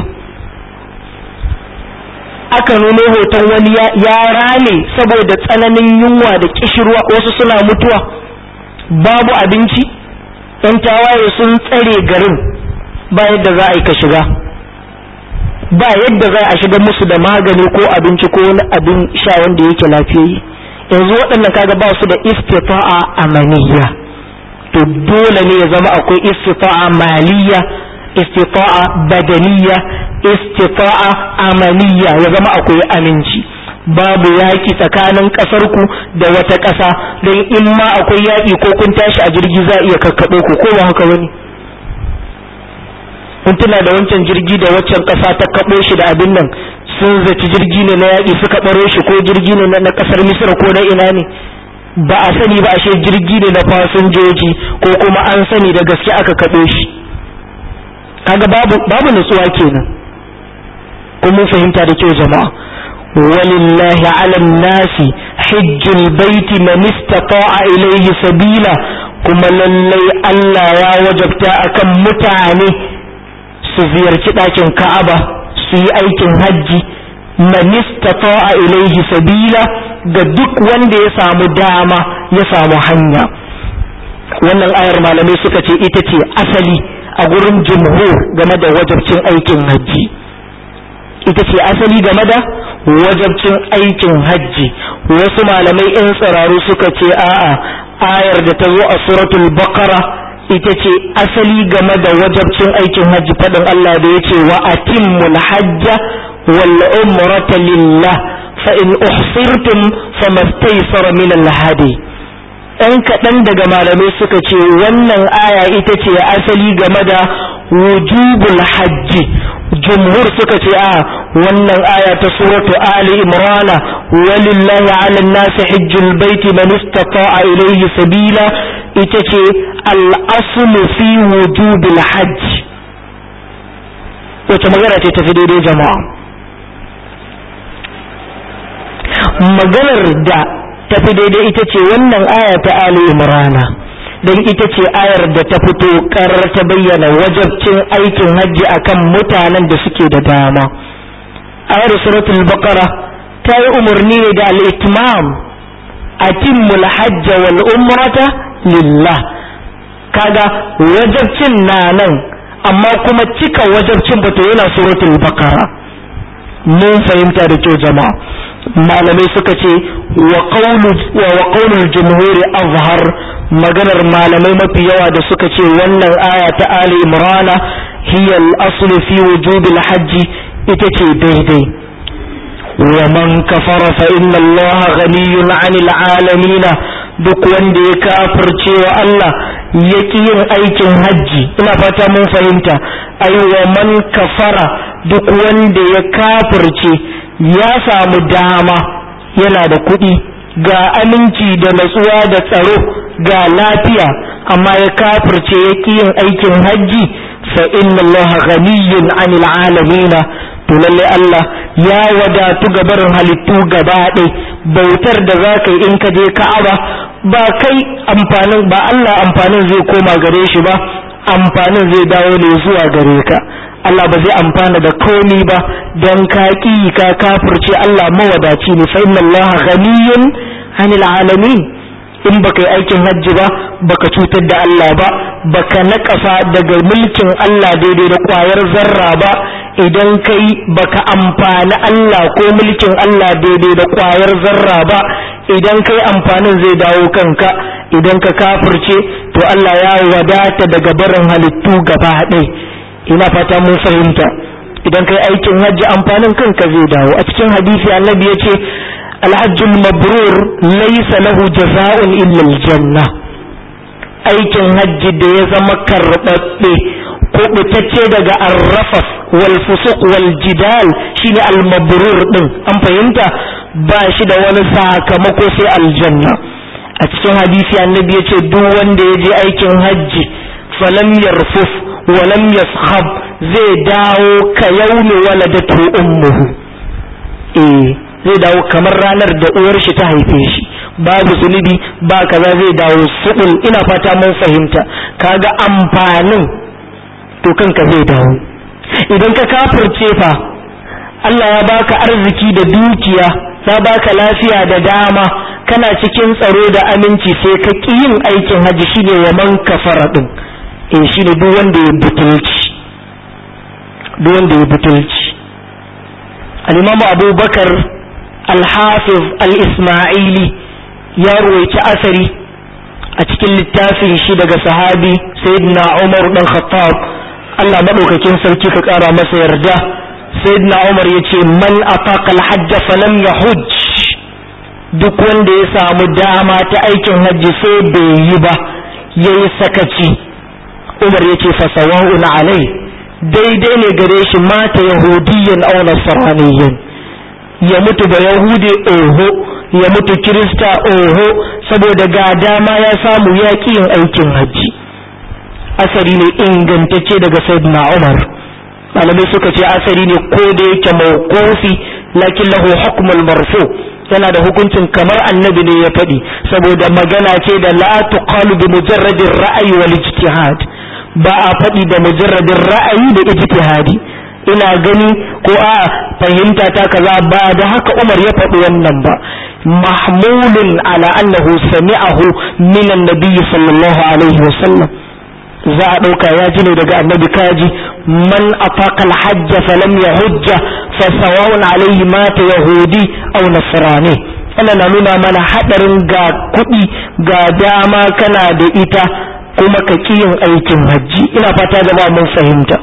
aka nuno hoton wani ya rame saboda tsananin yunwa da kishirwa wasu suna mutuwa babu abinci ƴan tawaye sun tsare garin ba yadda za a yi ka shiga ba yadda za a shiga musu da magani ko abinci ko wani abin sha wanda yake lafiyayye yanzu waɗannan kaga ba su da istifa'a amaniya to dole ne ya zama akwai istifa'a maliya istifa'a badaniya istifa'a amaniya ya zama akwai aminci babu yaƙi tsakanin ƙasarku da wata ƙasa don in ma akwai yaƙi ko kun tashi a jirgi za a iya kakkaɓo ku ko ba haka wani kun tuna da wancan jirgi da waccan ƙasa ta kaɓo shi da abin nan sun zaci jirgi ne na yaƙi suka ɓaro shi ko jirgi ne na ƙasar misira ko na ina ne ba a sani ba ashe jirgi ne na fasinjoji ko kuma an sani da gaske aka kaɗo shi kaga babu babu nutsuwa kenan ko mun fahimta da kyau jama'a walillahi ala nasi hijjul baiti man istata'a ilayhi sabila kuma lallai Allah ya wajabta akan mutane su ziyarci ɗakin Ka'aba su yi aikin hajji man istata'a ilayhi sabila ga duk wanda ya samu dama ya samu hanya wannan ayar malamai suka ce ita ce asali a gurin jumhur game da wajabcin aikin hajji ita ce asali game da wajabcin aikin hajji wasu malamai in tsiraru suka ce a'a ayar da ta zo a suratul baqara ita ce asali game da wajabcin aikin hajji faɗin Allah da ya ce wa atimmul hajja wal umrata lillah fa in uhsirtum famastaysara min al hadi ɗan kaɗan daga malamai suka ce wannan aya ita ce asali game da wujubul hajji jumhur suka ce a wannan aya ta suratu ali imrana walillahi ala nasi hajjul baiti man istata'a ilayhi sabila ita ce al-aslu fi wujubil hajj wace magana ce tafi daidai jama'a maganar da tafi daidai ita ce wannan aya ta Ali Imrana don ita ce ayar da ta fito karar ta bayyana wajabcin aikin hajji akan mutanen da suke da dama ayar suratul baqara ta yi umarni ne da al-itmam atimmul hajja wal umrata lillah kaga wajabcin na nan amma kuma cika wajabcin bata yana suratul baqara mun fahimta da kyau jama'a malamai suka ce wa qaulul jumhuri azhar maganar malamai mafi yawa da suka ce wannan aya ta ali imrana hiya al-asl fi wujubil hajji ita ce daidai wa man kafara fa inna allaha ghaniyun 'anil 'alamin duk wanda ya kafirce wa Allah ya ƙi yin aikin hajji ina fata mun fahimta ai wa man kafara duk wanda ya kafirce ya samu dama yana da kuɗi ga aminci da natsuwa da tsaro ga lafiya amma ya kafirce ya ƙi yin aikin hajji fa inna Allah ghaniyyun 'anil 'alamin to lalle Allah ya wadatu ga barin halittu gaba ɗaya bautar da za ka yi in ka je Ka'aba ba kai amfanin ba Allah amfanin zai koma gare shi ba amfanin zai dawo ne zuwa gare ka Allah ba zai amfana da komi ba don ka ƙi ka kafirce Allah mawadaci ne fa inna Allah ghaniyyun 'anil 'alamin in baka yi aikin hajji ba baka cutar da Allah ba baka naƙasa daga mulkin Allah daidai da ƙwayar zarra ba idan kai baka amfani Allah ko mulkin Allah daidai da ƙwayar zarra ba idan kai amfanin zai dawo kanka idan ka kafirce to Allah ya wadata daga barin halittu gaba ɗai ina fata mun fahimta idan kai aikin hajji amfanin kanka zai dawo a cikin hadisi annabi ya ce alhajjul mabrur laysa lahu jaza'un illa aljanna aikin hajji da ya zama karɓaɓɓe kubutacce daga arrafas wal fusuq wal jidal shine al mabrur din an fahimta ba shi da wani sakamako sai aljanna a cikin hadisi annabi ya ce duk wanda ya je aikin hajji falam yarfuf walam yaskhab zai dawo ka yaumi waladatu ummuhu eh zai dawo kamar ranar da uwar shi ta haife shi babu zunubi ba kaza zai dawo subul ina fata mun fahimta kaga amfanin to kanka zai dawo idan ka kafirce fa Allah ya baka arziki da dukiya ya baka lafiya da dama kana cikin tsaro da aminci sai ka ƙi yin aikin hajji shine wa man kafara din eh shine duk wanda ya butulci duk wanda ya butulci al-Imam Abu Bakar al-Hafiz al-Isma'ili ya ruwaici asari a cikin littafin shi daga sahabi Sayyidina Umar dan Khattab Allah maɗaukakin sarki ka ƙara masa yarda sayyidina Umar ya ce man ataqa al-hajj falam yahujj duk wanda ya samu dama ta aikin hajji sai bai yi ba yayi sakaci Umar ya ce fasawa'un alai daidai ne gare shi mata yahudiyan aw nasraniyan ya mutu ba yahude oho ya mutu kirista oho saboda ga dama ya samu ya yin aikin hajji asari ne ingantacce daga sayyidina umar malamai suka ce asari ne ko da yake mawqufi lakin lahu hukmul marfu yana da hukuncin kamar annabi ne ya faɗi saboda magana ce da la tuqalu bi mujarradin ra'ayi wal ijtihad ba a faɗi da mujarradin ra'ayi da ijtihadi ina gani ko a fahimta ta kaza ba da haka Umar ya faɗi wannan ba mahmulun ala annahu sami'ahu min annabi sallallahu alaihi wasallam za a ɗauka ya ji ne daga annabi kaji man ataka alhajj falam yahujja fa sawa'un alaihi mata yahudi aw nasrani ana na nuna mana hadarin ga kuɗi ga dama kana da ita kuma ka yin aikin hajji ina fata da mun fahimta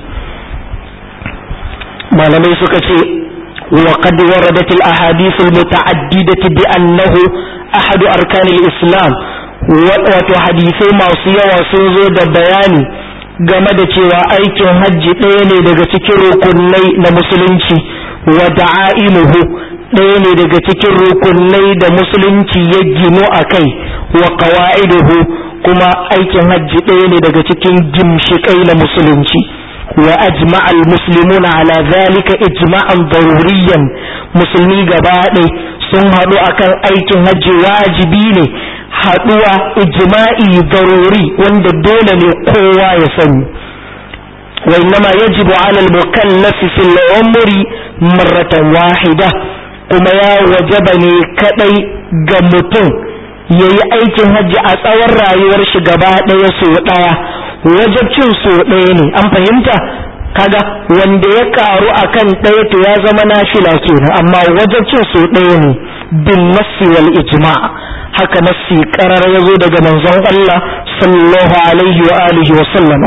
malamai suka ce wa qad waradat al ahadith al muta'addidah bi annahu ahad arkan al islam wato hadisai masu yawa sun zo da bayani game da cewa aikin hajji ɗaya ne daga cikin rukunai na musulunci wa da'aimuhu ɗaya ne daga cikin rukunai da musulunci ya gino a kai wa qawa'iduhu kuma aikin hajji ɗaya ne daga cikin gimshikai na musulunci wa ajma'a al-muslimuna ala zalika ijma'an daruriyan musulmi gaba ɗaya sun haɗu akan aikin hajji wajibi ne haɗuwa ijma'i daruri wanda dole ne kowa ya sani wa innama yajibu ala al-mukallaf fi al-umri marratan wahida kuma ya wajaba ne kadai ga mutum yayi aikin hajji a tsawon rayuwar shi gaba ɗaya so ɗaya wajabcin so ɗaya ne an fahimta kaga wanda ya karu akan ɗaya to ya zama nafila kenan amma wajabcin so ɗaya ne bin nassi wal ijma' haka nassi karar ya zo daga manzon Allah sallallahu alaihi wa alihi wa sallama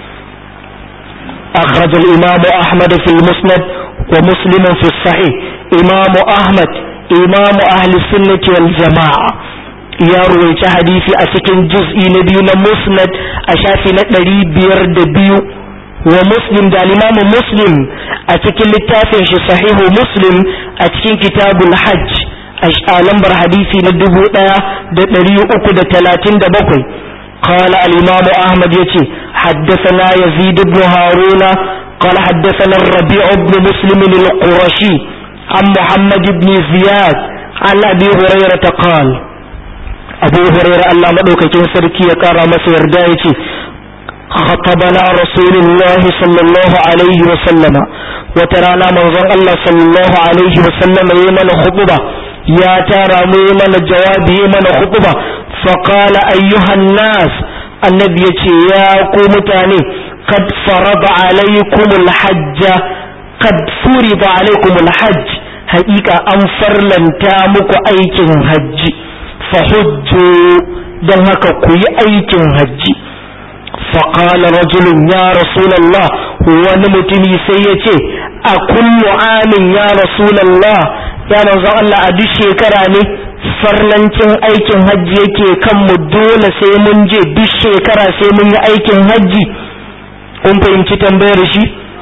أخرج الإمام أحمد في المسند ومسلم في الصحيح إمام أحمد إمام أهل السنة والجماعة ya ruwaici hadisi a cikin juz'i na biyu na musnad a shafi na ɗari biyar da biyu wa muslim da limamu muslim a cikin littafin shi sahihu muslim a cikin kitabul hajj a lambar hadisi na dubu ɗaya da ɗari uku da talatin da bakwai قال الإمام أحمد يتي حدثنا يزيد بن هارون قال حدثنا الربيع بن مسلم القرشي عن محمد بن زياد عن أبي هريرة قال abu hurairah Allah madaukakin sarki ya kara masa yarda yace khatabana rasulullah sallallahu alaihi wa sallama wata rana manzon Allah sallallahu alaihi wa sallama yayi mana khutba ya tara mu yayi mana jawabi yayi mana khutba fa qala ayyuhan nas annabi yace ya ku mutane qad farada alaikum alhajj qad furida alaikum alhajj haƙiƙa an farlanta muku aikin hajji fahujju don haka ku yi aikin hajji faƙala rajulun ya rasulallah wani mutumi sai ya ce a kullu amin ya rasulallah ya manzon Allah a duk shekara ne farlancin aikin hajji yake kanmu dole sai mun je duk shekara sai mun yi aikin hajji kun fahimci tambayar shi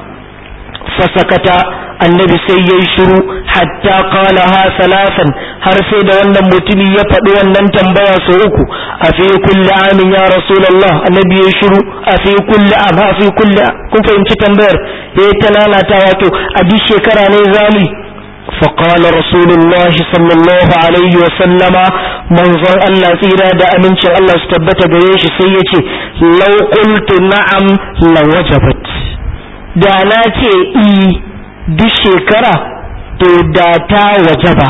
fasakata annabi sai ya yi shiru hatta qala ha salasan har sai da wannan mutumi ya faɗi wannan tambaya sau uku a fi kulli amin ya rasulullah annabi ya shiru a fi kulli am a fi kulli kun fahimci tambayar ya ta lalata wato a duk shekara ne zamu فقال رسول الله صلى الله عليه وسلم منظر الله tsira da amincin Allah su tabbata gare shi sai yace law qultu na'am lawajabat da na ce i duk shekara to da ta wajaba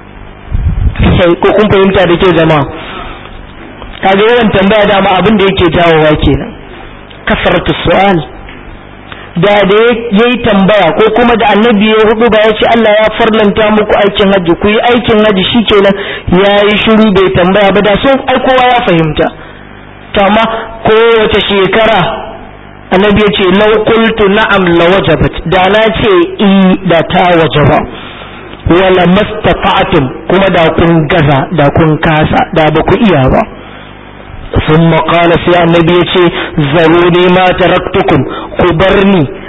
sai ko kun fahimta da ke zama kaga yawan tambaya dama abin da yake jawowa kenan kasaratu su'al da da yayi tambaya ko kuma da annabi ya hudu ba ya ce Allah ya farlanta muku aikin haji ku yi aikin haji shikenan yayi shiru bai tambaya ba da so ai kowa ya fahimta to amma kowace shekara annabi ya ce lau qultu na'am la wajabat da na ce i da ta wajaba wala mastata'tum kuma da kun gaza da kun kasa da ba ku iya ba ثم قال سي النبي يتي زروني ما تركتكم كبرني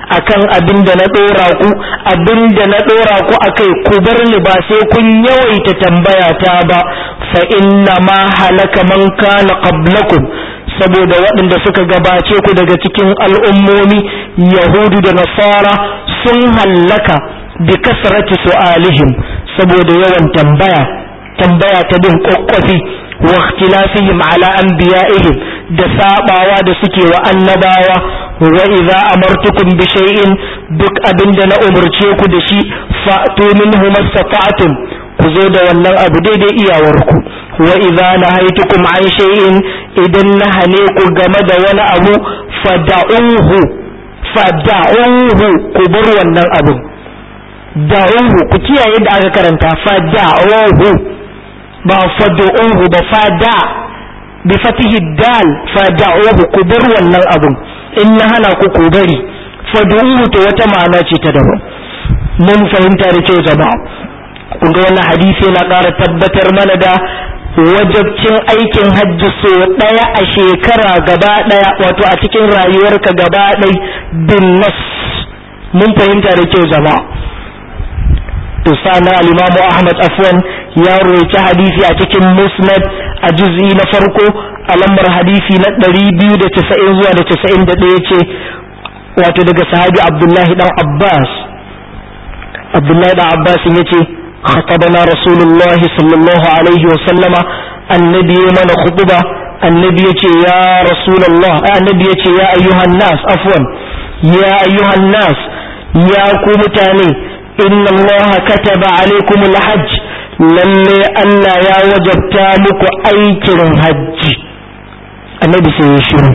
akan abin da na dora ku abin da na dora ku akai ku bar ni ba sai kun yawaita tambaya ta ba fa inna ma halaka man kana qablakum saboda waɗanda suka gabace ku daga cikin al'ummomi yahudu da nasara sun hallaka bi kasrati su'alihim saboda yawan tambaya tambaya ta bin kokkofi wa ikhtilafihim ala anbiya'ihim da sabawa da suke wa annabawa wa idza amartukum bi shay'in duk abinda na umurce ku da shi fa'tu minhu mastata'tum ku zo da wannan abu daidai iyawarku wa idza nahaytukum an shay'in idan na hane ku game da wani abu fada'uhu fada'uhu ku bar wannan abu da'uhu ku kiyaye da aka karanta fada'uhu ba fada'uhu ba fada bi fatihi dal fada'uhu ku bar wannan abun in na hana ku ku bari fada'uhu to wata ma'ana ce ta daban mun fahimta da kyau jama'a kun ga wannan hadisi yana ƙara tabbatar mana da wajabcin aikin hajji so ɗaya a shekara gaba ɗaya wato a cikin rayuwarka gaba ɗai bin nas mun fahimta da kyau jama'a to sana al-imamu ahmad afwan ya roci hadisi a cikin musnad a juz'i na farko a lambar hadisi na 290 zuwa da 91 ce wato daga sahabi abdullahi dan abbas abdullahi dan abbas yace خطبنا رسول الله صلى الله عليه وسلم النبي من خطبة النبي يا رسول الله النبي يا أيها الناس عفوا يا أيها الناس يا كومتاني إن الله كتب عليكم الحج lalle Allah ya wajabta muku aikin hajji annabi sai ya shiru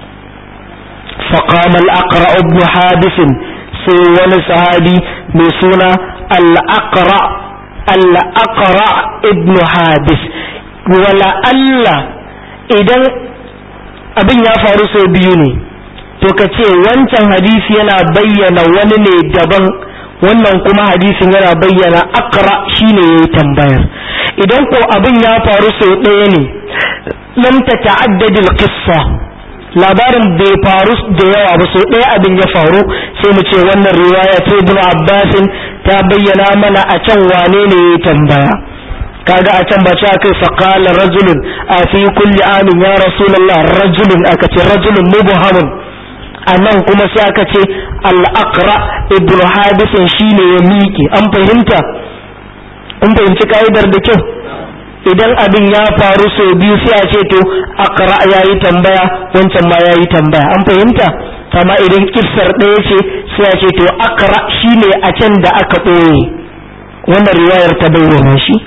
فقام الأقرأ ابن حابس sai wani sahabi mai suna al-aqra al-aqra ibn habis wala Allah idan abin ya faru sau biyu ne to ka ce wancan hadisi yana bayyana wani ne daban wannan kuma hadisin yana bayyana aqra shine yayi tambayar idan ko abin ya faru sau ɗaya ne lam tata'addad al-qissa labarin bai faru da yawa ba sau ɗaya abin ya faru sai mu ce wannan riwaya ta ibn abbasin ta bayyana mana a can wane ne ya tambaya kaga a can ba ce akai faqala rajulun a fi kulli amin ya rasulullah rajulun aka ce rajulun mubhamun a nan kuma sai aka ce al-aqra ibn habisin shine ya miƙe an fahimta kun fahimci ka'idar da kyau idan abin ya faru sau biyu sai a ce to akra ya yi tambaya wancan ma ya yi tambaya an fahimta kama idan kissar ɗaya ce sai a ce to akra shine a can da aka ɓoye wannan riwayar ta bayyana shi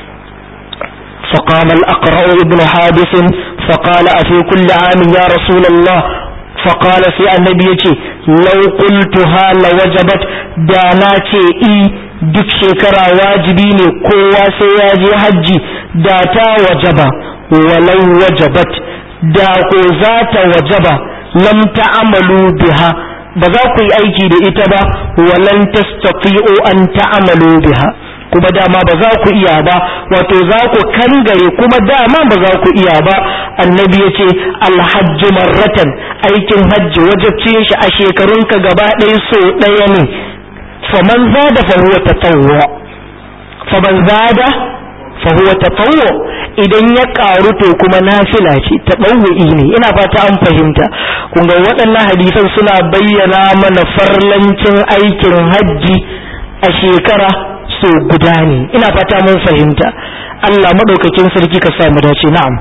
فقام الأقرأ ابن حابس فقال أفي كل عام يا رسول الله فقال في النبي لو قلتها لوجبت داناتي إي duk shekara wajibi ne kowa sai ya je hajji da ta wajaba walau wajabat da ko za ta wajaba lam ta'amalu biha ba za ku yi aiki da ita ba walan tastati'u an ta'amalu biha kuma dama ba za ku iya ba wato za ku kangare kuma dama ba za ku iya ba annabi ya ce alhajju marratan aikin hajji wajabcin shi a shekarunka gaba ɗaya so ɗaya ne faman zada fa huwa tatawwu faman zada fa huwa tatawwu idan ya karu to kuma nafila ce tatawwi ne ina fata an fahimta kun ga waɗannan hadisan suna bayyana mana farlancin aikin hajji a shekara so guda ne ina fata mun fahimta Allah madaukakin sarki ka sa mu dace na'am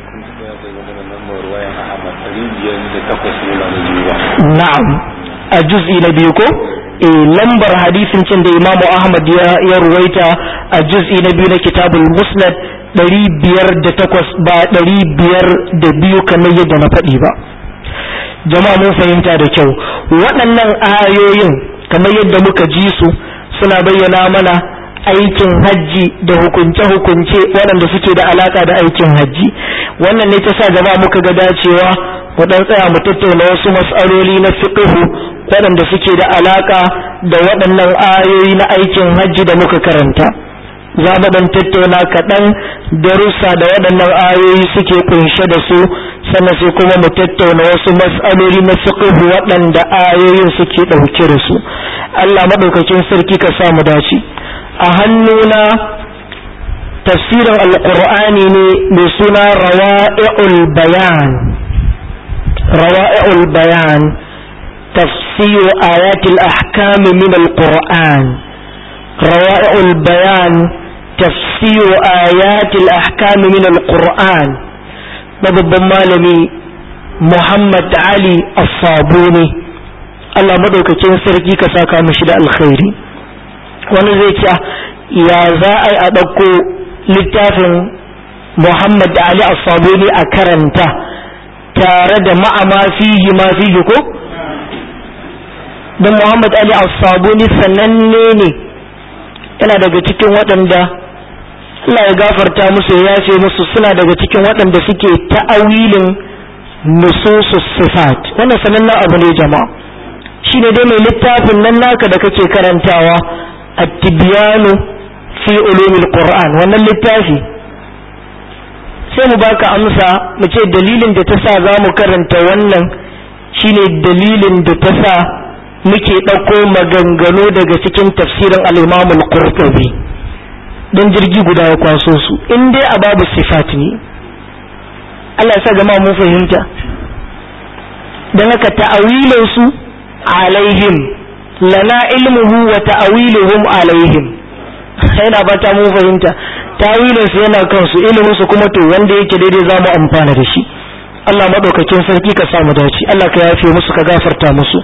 na'am a juz'i na biyu ko e lambar hadisin cin da imamu ahmad ya ruwaita a juz'i na biyu na kitabul musnad ɗari biyar da takwas ba ɗari biyar da biyu kamar yadda na faɗi ba jama'a mun fahimta da kyau waɗannan ayoyin kamar yadda muka ji su suna bayyana mana aikin hajji da hukunce-hukunce waɗanda suke da alaka da aikin hajji wannan ne ta sa jama'a muka ga dacewa waɗan tsaya mu tattauna wasu mas'aloli na fiqhu waɗanda suke da alaka da waɗannan ayoyi na aikin hajji da muka karanta za mu dan tattauna kaɗan darussa da waɗannan ayoyi suke kunshe da su sannan sai kuma mu tattauna wasu mas'aloli na fiqh waɗanda ayoyin suke ɗauke da su Allah maɗaukakin sarki ka sa mu dace a hannuna tafsirin alqur'ani ne mai suna rawa'i'ul bayan rawa'i'ul bayan tafsir ayatul ahkam min alqur'an rawa'i'ul bayan تفسير آيات الأحكام من القرآن babban malami Muhammad Ali As-Sabuni Allah madaukakin sarki ka saka mishi da alkhairi wani zai ce ya za a yi a ɗauko littafin Muhammad Ali As-Sabuni a karanta tare da ma'ama fihi ma fihi ko don Muhammad Ali As-Sabuni sananne ne yana daga cikin waɗanda Allah ya gafarta musu ya yafe musu suna daga cikin waɗanda suke ta'awilin nususus sifat wannan sanannen abu ne jama'a shine dai mai littafin nan naka da kake karantawa at-tibyanu fi ulumil qur'an wannan littafi sai mu baka amsa mu ce dalilin da ta sa za mu karanta wannan shine dalilin da ta sa muke ɗauko maganganu daga cikin tafsirin al-imam al-qurtubi don jirgi guda ya kwaso su in dai a babu sifat ne Allah ya sa gama mun fahimta don haka ta'awilin su alaihim lana ilmuhu wa ta'awiluhum alaihim yana ba ta mun fahimta ta'awilin su yana kansu ilimin su kuma to wanda yake daidai za mu amfana da shi Allah madaukakin sarki ka sa mu dace Allah ka yafe musu ka gafarta musu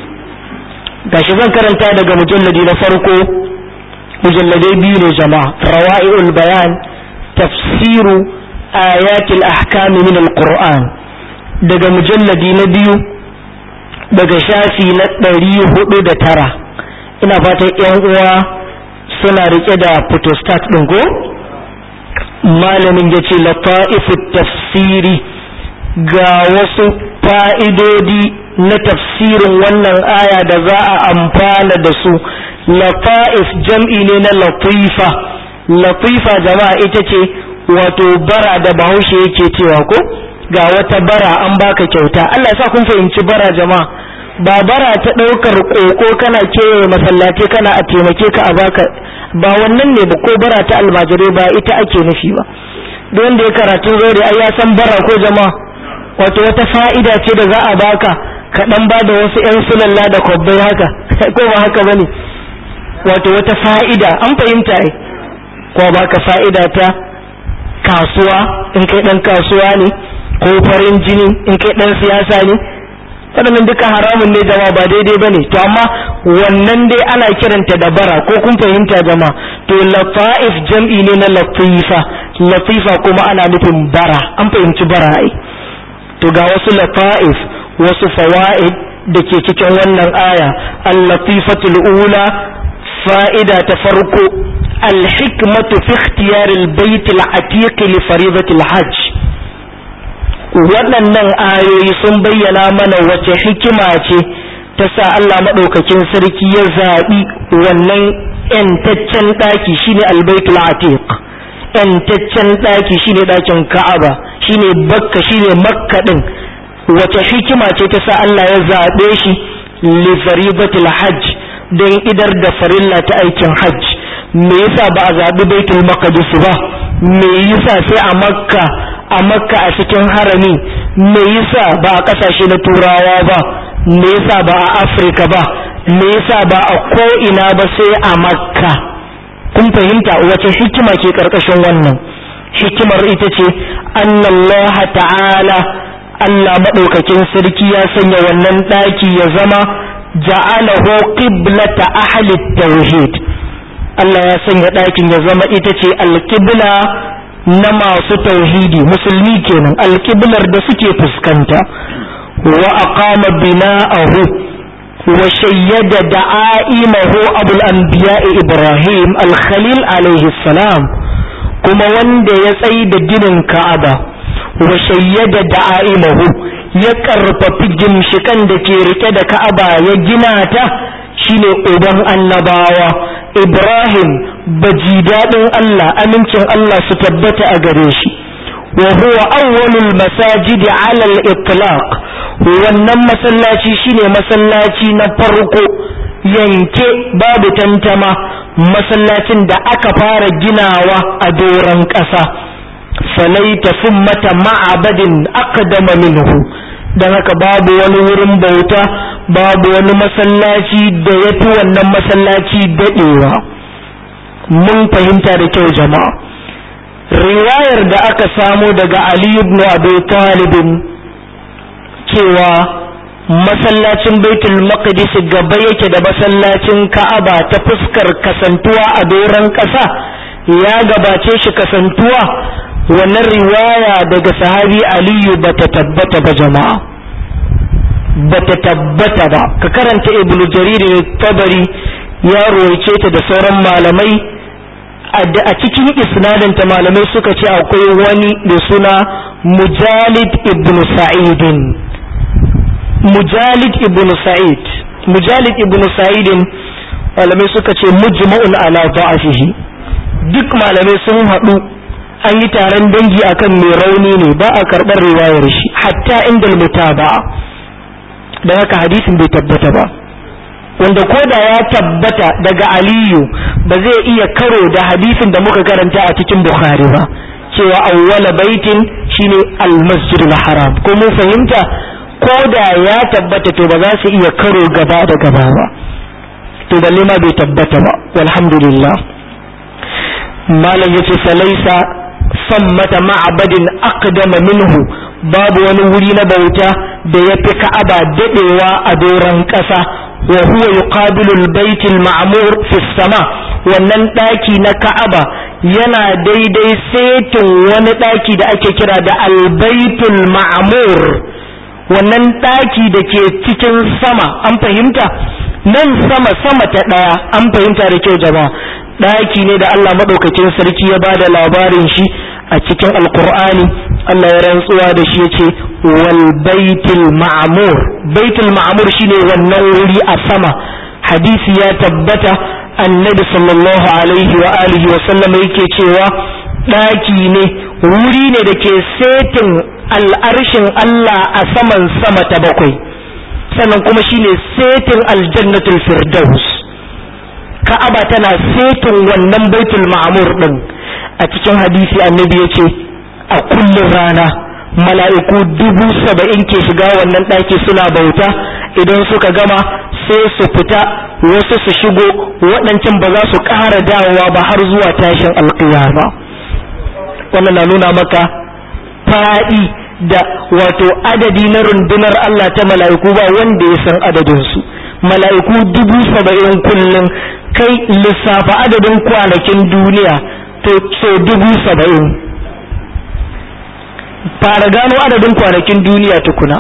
gashi zan karanta daga mujalladi na farko mujalladai biyu ne jama'a rawa'i'ul bayan tafsiru ayatul ahkam min alquran daga mujalladi na biyu daga shafi na ɗari hudu da tara ina fatan yan uwa suna rike da photostat ɗin ko malamin ya ce lata'ifut tafsiri ga wasu fa'idodi na tafsirin wannan aya da za a amfana da su lata'if jam'i ne na latifa latifa jama'a ita ce wato bara da bahaushe yake cewa ko ga wata bara an baka kyauta Allah ya sa kun fahimci bara jama'a ba bara ta ɗaukar ƙoƙo kana kewaye masallaci kana a taimake ka a baka ba wannan ne ba ko bara ta almajirai ba ita ake nufi ba duk wanda ya karatun zaure ai ya san bara ko jama'a wato wata fa'ida ce da za a baka ka dan ba da wasu ƴan sulalla da kwabbai haka ko ba haka bane wato wata fa'ida an fahimta ai ko baka fa'ida ta kasuwa in kai dan kasuwa ne ko farin jini in kai dan siyasa ne waɗannan duka haramun ne jama'a ba daidai bane to amma wannan dai ana kiranta da bara ko kun fahimta jama'a to lataif jam'i ne na latifa latifa kuma ana nufin bara an fahimci bara ai to ga wasu lataif wasu fawaid da ke cikin wannan aya al-latifatul ula fa'ida ta farko al-hikmatu fi ikhtiyar al-bayt al-atiq li fariidati al-hajj waɗannan ayoyi sun bayyana mana wace hikima ce ta sa Allah maɗaukakin sarki ya zaɓi wannan ‘yantaccen ɗaki shine albaitul atiq ‘yantaccen ɗaki shine ɗakin ka'aba shine bakka shine makka ɗin wace hikima ce ta sa Allah ya zaɓe shi li faridatul hajj don idar da farilla ta aikin hajj me yasa ba a zaɓi baitul maqdis ba me yasa sai a makka a makka a cikin harami me yasa ba a ƙasashe na turawa ba me yasa ba a afirka ba me yasa ba a ko'ina ba sai a makka kun fahimta wace hikima ke ƙarƙashin wannan hikimar ita ce annallaha ta'ala Allah maɗaukakin sarki ya sanya wannan ɗaki ya zama ja'alahu qiblata ahli tauhid Allah ya sanya ɗakin ya zama ita ce alƙibla na masu tauhidi musulmi kenan alƙiblar da suke fuskanta wa aqama bina'ahu wa shayyada da'aimahu abul anbiya ibrahim al-khalil alaihi salam kuma wanda ya tsayi da ginin ka'aba wa shayyada da'aimahu ya karfafi gimshikan da ke rike da ka'aba ya gina ta shine uban annabawa ibrahim baji daɗin Allah amincin Allah su tabbata a gare shi wa huwa awwalul masajidi ala al-itlaq wannan masallaci shine masallaci na farko yanke babu tantama masallacin da aka fara ginawa a doron ƙasa falaita mata ma'abadin aqdama minhu dan haka babu wani wurin bauta babu wani masallaci da ya fi wannan masallaci daɗewa mun fahimta da kyau jama'a riwayar da aka samo daga Ali ibn Abi Talib cewa masallacin Baitul Maqdis gaba yake da masallacin Ka'aba ta fuskar kasantuwa a doron ƙasa ya gabace shi kasantuwa wannan riwaya daga sahabi Aliyu bata tabbata ba jama'a bata tabbata ba ka karanta Ibn Jarir tabari ya ruwaice ta da sauran malamai a cikin isnadinta malamai suka ce akwai wani da suna mujalid ibn sa'idin mujalid ibn sa'id mujalid ibn sa'idin malamai suka ce mujma'un ala da'afihi duk malamai sun haɗu an yi taron dangi akan mai rauni ne ba a karɓar riwayar shi hatta inda mutaba da haka hadisin bai tabbata ba wanda ko da ya tabbata daga aliyu ba zai iya karo da hadisin da muka karanta a cikin bukhari ba cewa awwala baitin shine almasjid haram ko mun fahimta ko da ya tabbata to ba za su iya karo gaba da gaba ba to balle ma bai tabbata ba walhamdulillah malam yace falaisa sammata ma'abadin aqdama minhu babu wani wuri na bauta da ya fi ka'aba dadewa a doron ƙasa wa huwa yuqabilu al-bayt al-ma'mur fi sama wannan daki na Ka'aba yana daidai setin wani daki da ake kira da al-baytul ma'mur wannan daki da ke cikin sama an fahimta nan sama sama ta daya an fahimta da kyau jama'a daki ne da Allah madaukakin sarki ya bada labarin shi a cikin alqur'ani Allah ya rantsuwa da shi yace wal baitul ma'mur baitul ma'mur shine wannan wuri a sama hadisi ya tabbata annabi sallallahu alaihi wa alihi wa sallam yake cewa daki ne wuri ne da ke setin al'arshin Allah a saman sama ta bakwai sannan kuma shine setin aljannatul firdaus ka'aba tana setin wannan baitul ma'mur din a cikin hadisi annabi yace a kullum rana mala'iku dubu saba'in ke shiga wannan ɗaki suna bauta idan suka gama sai su fita wasu su shigo waɗancan ba za su ƙara dawowa ba har zuwa tashin alƙiyama wannan na nuna maka faɗi da wato adadi na rundunar Allah ta mala'iku ba wanda ya san adadinsu mala'iku dubu saba'in kullum kai lissafa adadin kwanakin duniya to so dubu saba'in fara gano adadin kwanakin duniya tukuna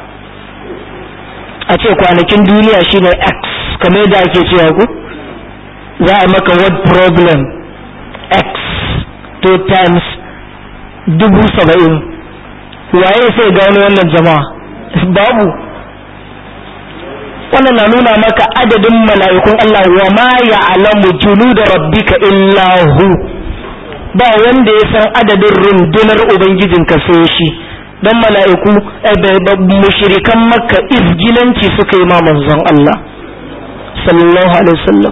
a ce kwanakin duniya shine x kamar yadda ake cewa ku za a maka word problem x two times dubu saba'in waye sai gano wannan jama'a babu wannan na nuna maka adadin mala'ikun Allah wa ma ya'lamu junuda rabbika illa hu ba wanda ya san adadin rundunar ubangijinka sai shi dan mala'iku mushrikan makka izgilanci suka yi ma manzon Allah sallallahu alaihi wasallam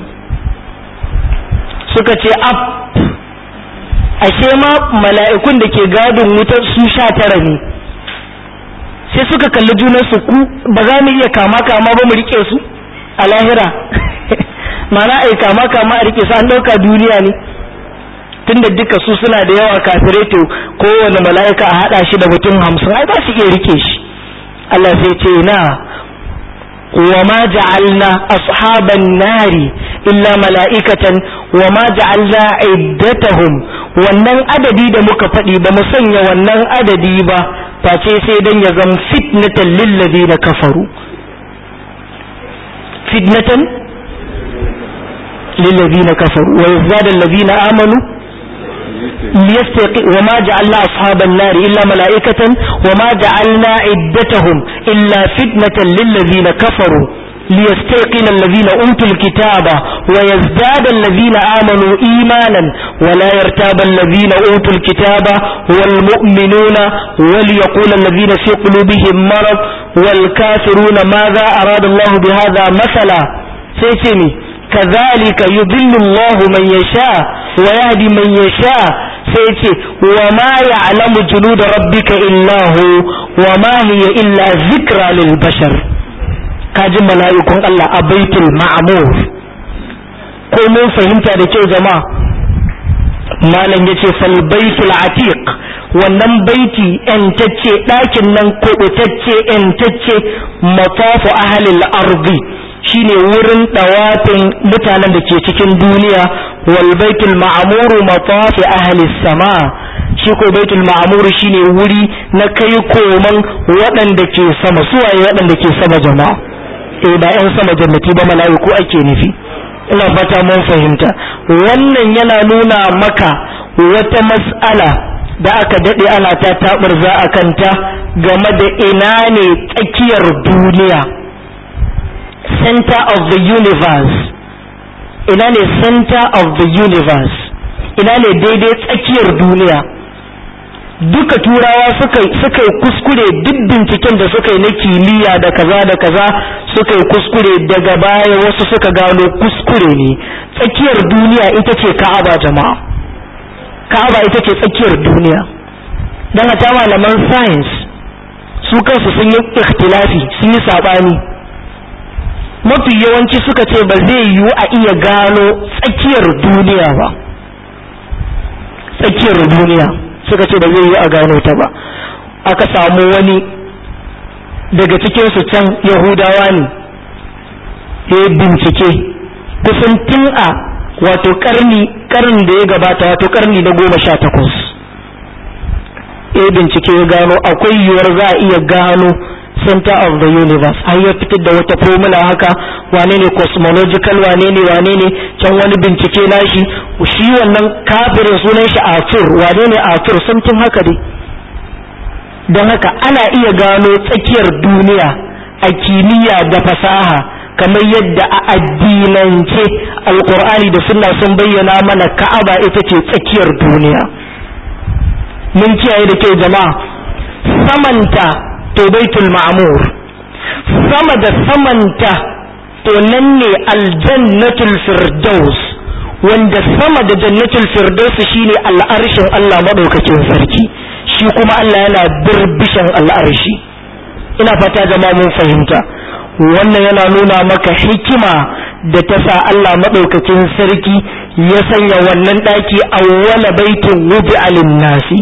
suka ce ab ashe ma mala'ikun da ke gadin wutar su sha tara ne sai suka kalli junansu ku ba za mu iya kama kama ba mu rike su a lahira mana ai kama kama a rike su an ɗauka duniya ne tunda duka su suna da yawa kafirai to kowane mala'ika a haɗa shi da mutum hamsin ai ba su iya rike shi Allah sai ce na wa ma ja'alna ashaban nari illa mala'ikatan wa ma ja'alna iddatahum wannan adadi da muka faɗi ba mu sanya wannan adadi ba face sai dan ya zama fitnatan lil ladina kafaru fitnatan lil ladina kafaru wa yazdada alladhina amanu ليستيقظ وما جعلنا أصحاب النار إلا ملائكة وما جعلنا عدتهم إلا فتنة للذين كفروا ليستيقن الذين أوتوا الكتاب ويزداد الذين آمنوا إيمانا ولا يرتاب الذين أوتوا الكتاب والمؤمنون وليقول الذين في قلوبهم مرض والكافرون ماذا أراد الله بهذا مثلا سيتمي كذلك يضل الله من يشاء ويهدي من يشاء سيتي وما يعلم جنود ربك إلا هو وما هي إلا ذكرى للبشر kajin mala'ikun Allah a baitul ma'amur ko mun fahimta da kyau jama'a malam ya ce fal baitul atiq wannan baiti ‘yantacce ɗakin nan kuɓutacce ‘yantacce matafu ahalil ardi shine wurin ɗawafin mutanen da ke cikin duniya wal baitul ma'amuru matafi ahalis sama shi ko baitul ma'amuru shine wuri na kai koman waɗanda ke sama suwaye waɗanda ke sama jama'a eh ba yan sama jannati ba mala'iku ake nufi ina fata mun fahimta wannan yana nuna maka wata mas'ala da aka dade ana ta taburza a kanta game da ina ne tsakiyar duniya center of the universe ina ne center of the universe ina ne daidai tsakiyar duniya duka turawa suka yi kuskure duk binciken da suka yi na kimiyya da kaza da kaza suka yi kuskure daga baya wasu suka gano kuskure ne tsakiyar duniya ita ce ka'aba jama'a ka'aba ita ce tsakiyar duniya don hata malaman science su kansu sun yi ikhtilafi sun yi saɓani mafi yawanci suka ce ba zai yiwu a iya gano tsakiyar duniya ba tsakiyar duniya suka ce ba zai yi a gano ta ba aka samu wani daga cikinsu can yahudawa ne ya yi bincike kusan tun a wato karni karni da ya gabata wato karni na goma sha takwas ya bincike ya gano akwai yiwuwar za a iya gano center of the universe har ya fitar da wata formula haka wane ne cosmological wane ne wane ne can wani bincike nashi shi wannan kafirin sunan shi Arthur wane ne Arthur something haka dai don haka ana iya gano tsakiyar duniya a kimiyya da fasaha kamar yadda a addinance alkur'ani da sunna sun bayyana mana ka'aba ita ce tsakiyar duniya mun kiyaye da kyau jama'a samanta to baitul ma'mur sama da samanta to nan ne aljannatul firdaus wanda sama da jannatul firdaus shine al'arshin Allah madaukakin sarki shi kuma Allah yana birbishan al'arshi ina fata jama'a mun fahimta wannan yana nuna maka hikima da ta sa Allah madaukakin sarki ya sanya wannan daki awwala baitin wudi alin nasi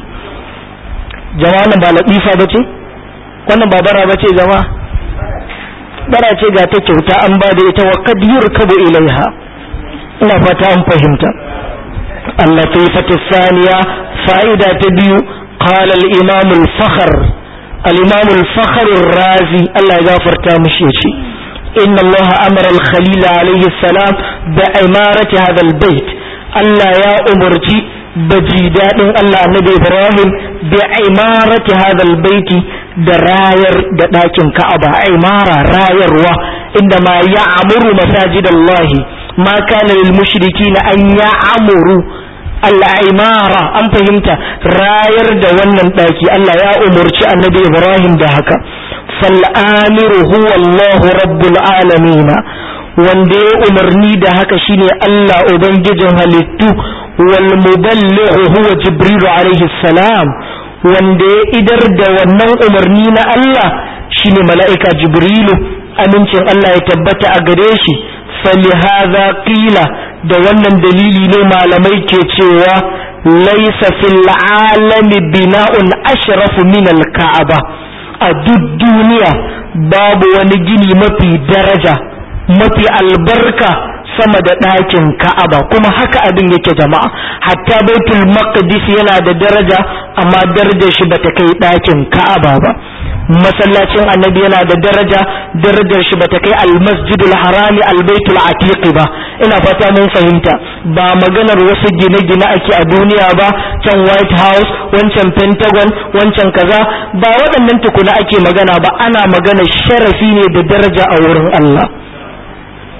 jama'a ba latifa bace wannan ba bara bace jama'a bara ce ga ta kyauta an ba da ita wa kad yurkabu ilaiha ina fata an fahimta allatifatu thaniya fa'ida ta biyu qala al-imam al-fakhr al-imam al-fakhr ar-razi Allah ya gafarta mishi yace inna Allah amara al-khalil alayhi salam bi imarati hadha al-bayt Allah ya umarci baji daɗin Allah annabi Ibrahim bi imarati hadha albayti da rayar da ɗakin Ka'aba imara rayarwa inda ma ya'muru masajidallahi ma kana lil mushrikina an ya'muru al-imara an fahimta rayar da wannan ɗaki Allah ya umurci annabi Ibrahim da haka fal amiru huwa Allahu rabbul alamin wanda ya umarni da haka shine Allah ubangijin halittu wal muballighu huwa jibril alaihi salam wanda ya idar da wannan umarni na Allah shine mala'ika jibrilu amincin Allah ya tabbata a gare shi falihaza qila da wannan dalili ne malamai ke cewa laysa fil alami bina'un ashrafu min al ka'aba a duk duniya babu wani gini mafi daraja mafi albarka sama da ɗakin ka'aba kuma haka abin yake jama'a hatta baitul maqdis yana da daraja amma darajar shi bata kai ɗakin ka'aba ba masallacin annabi yana da daraja darajar shi bata kai almasjidul harami albaitul atiq ba ina fata mun fahimta ba maganar wasu gine-gine ake a duniya ba can white house wancan pentagon wancan kaza ba waɗannan tukuna ake magana ba ana magana sharafi ne da daraja a wurin Allah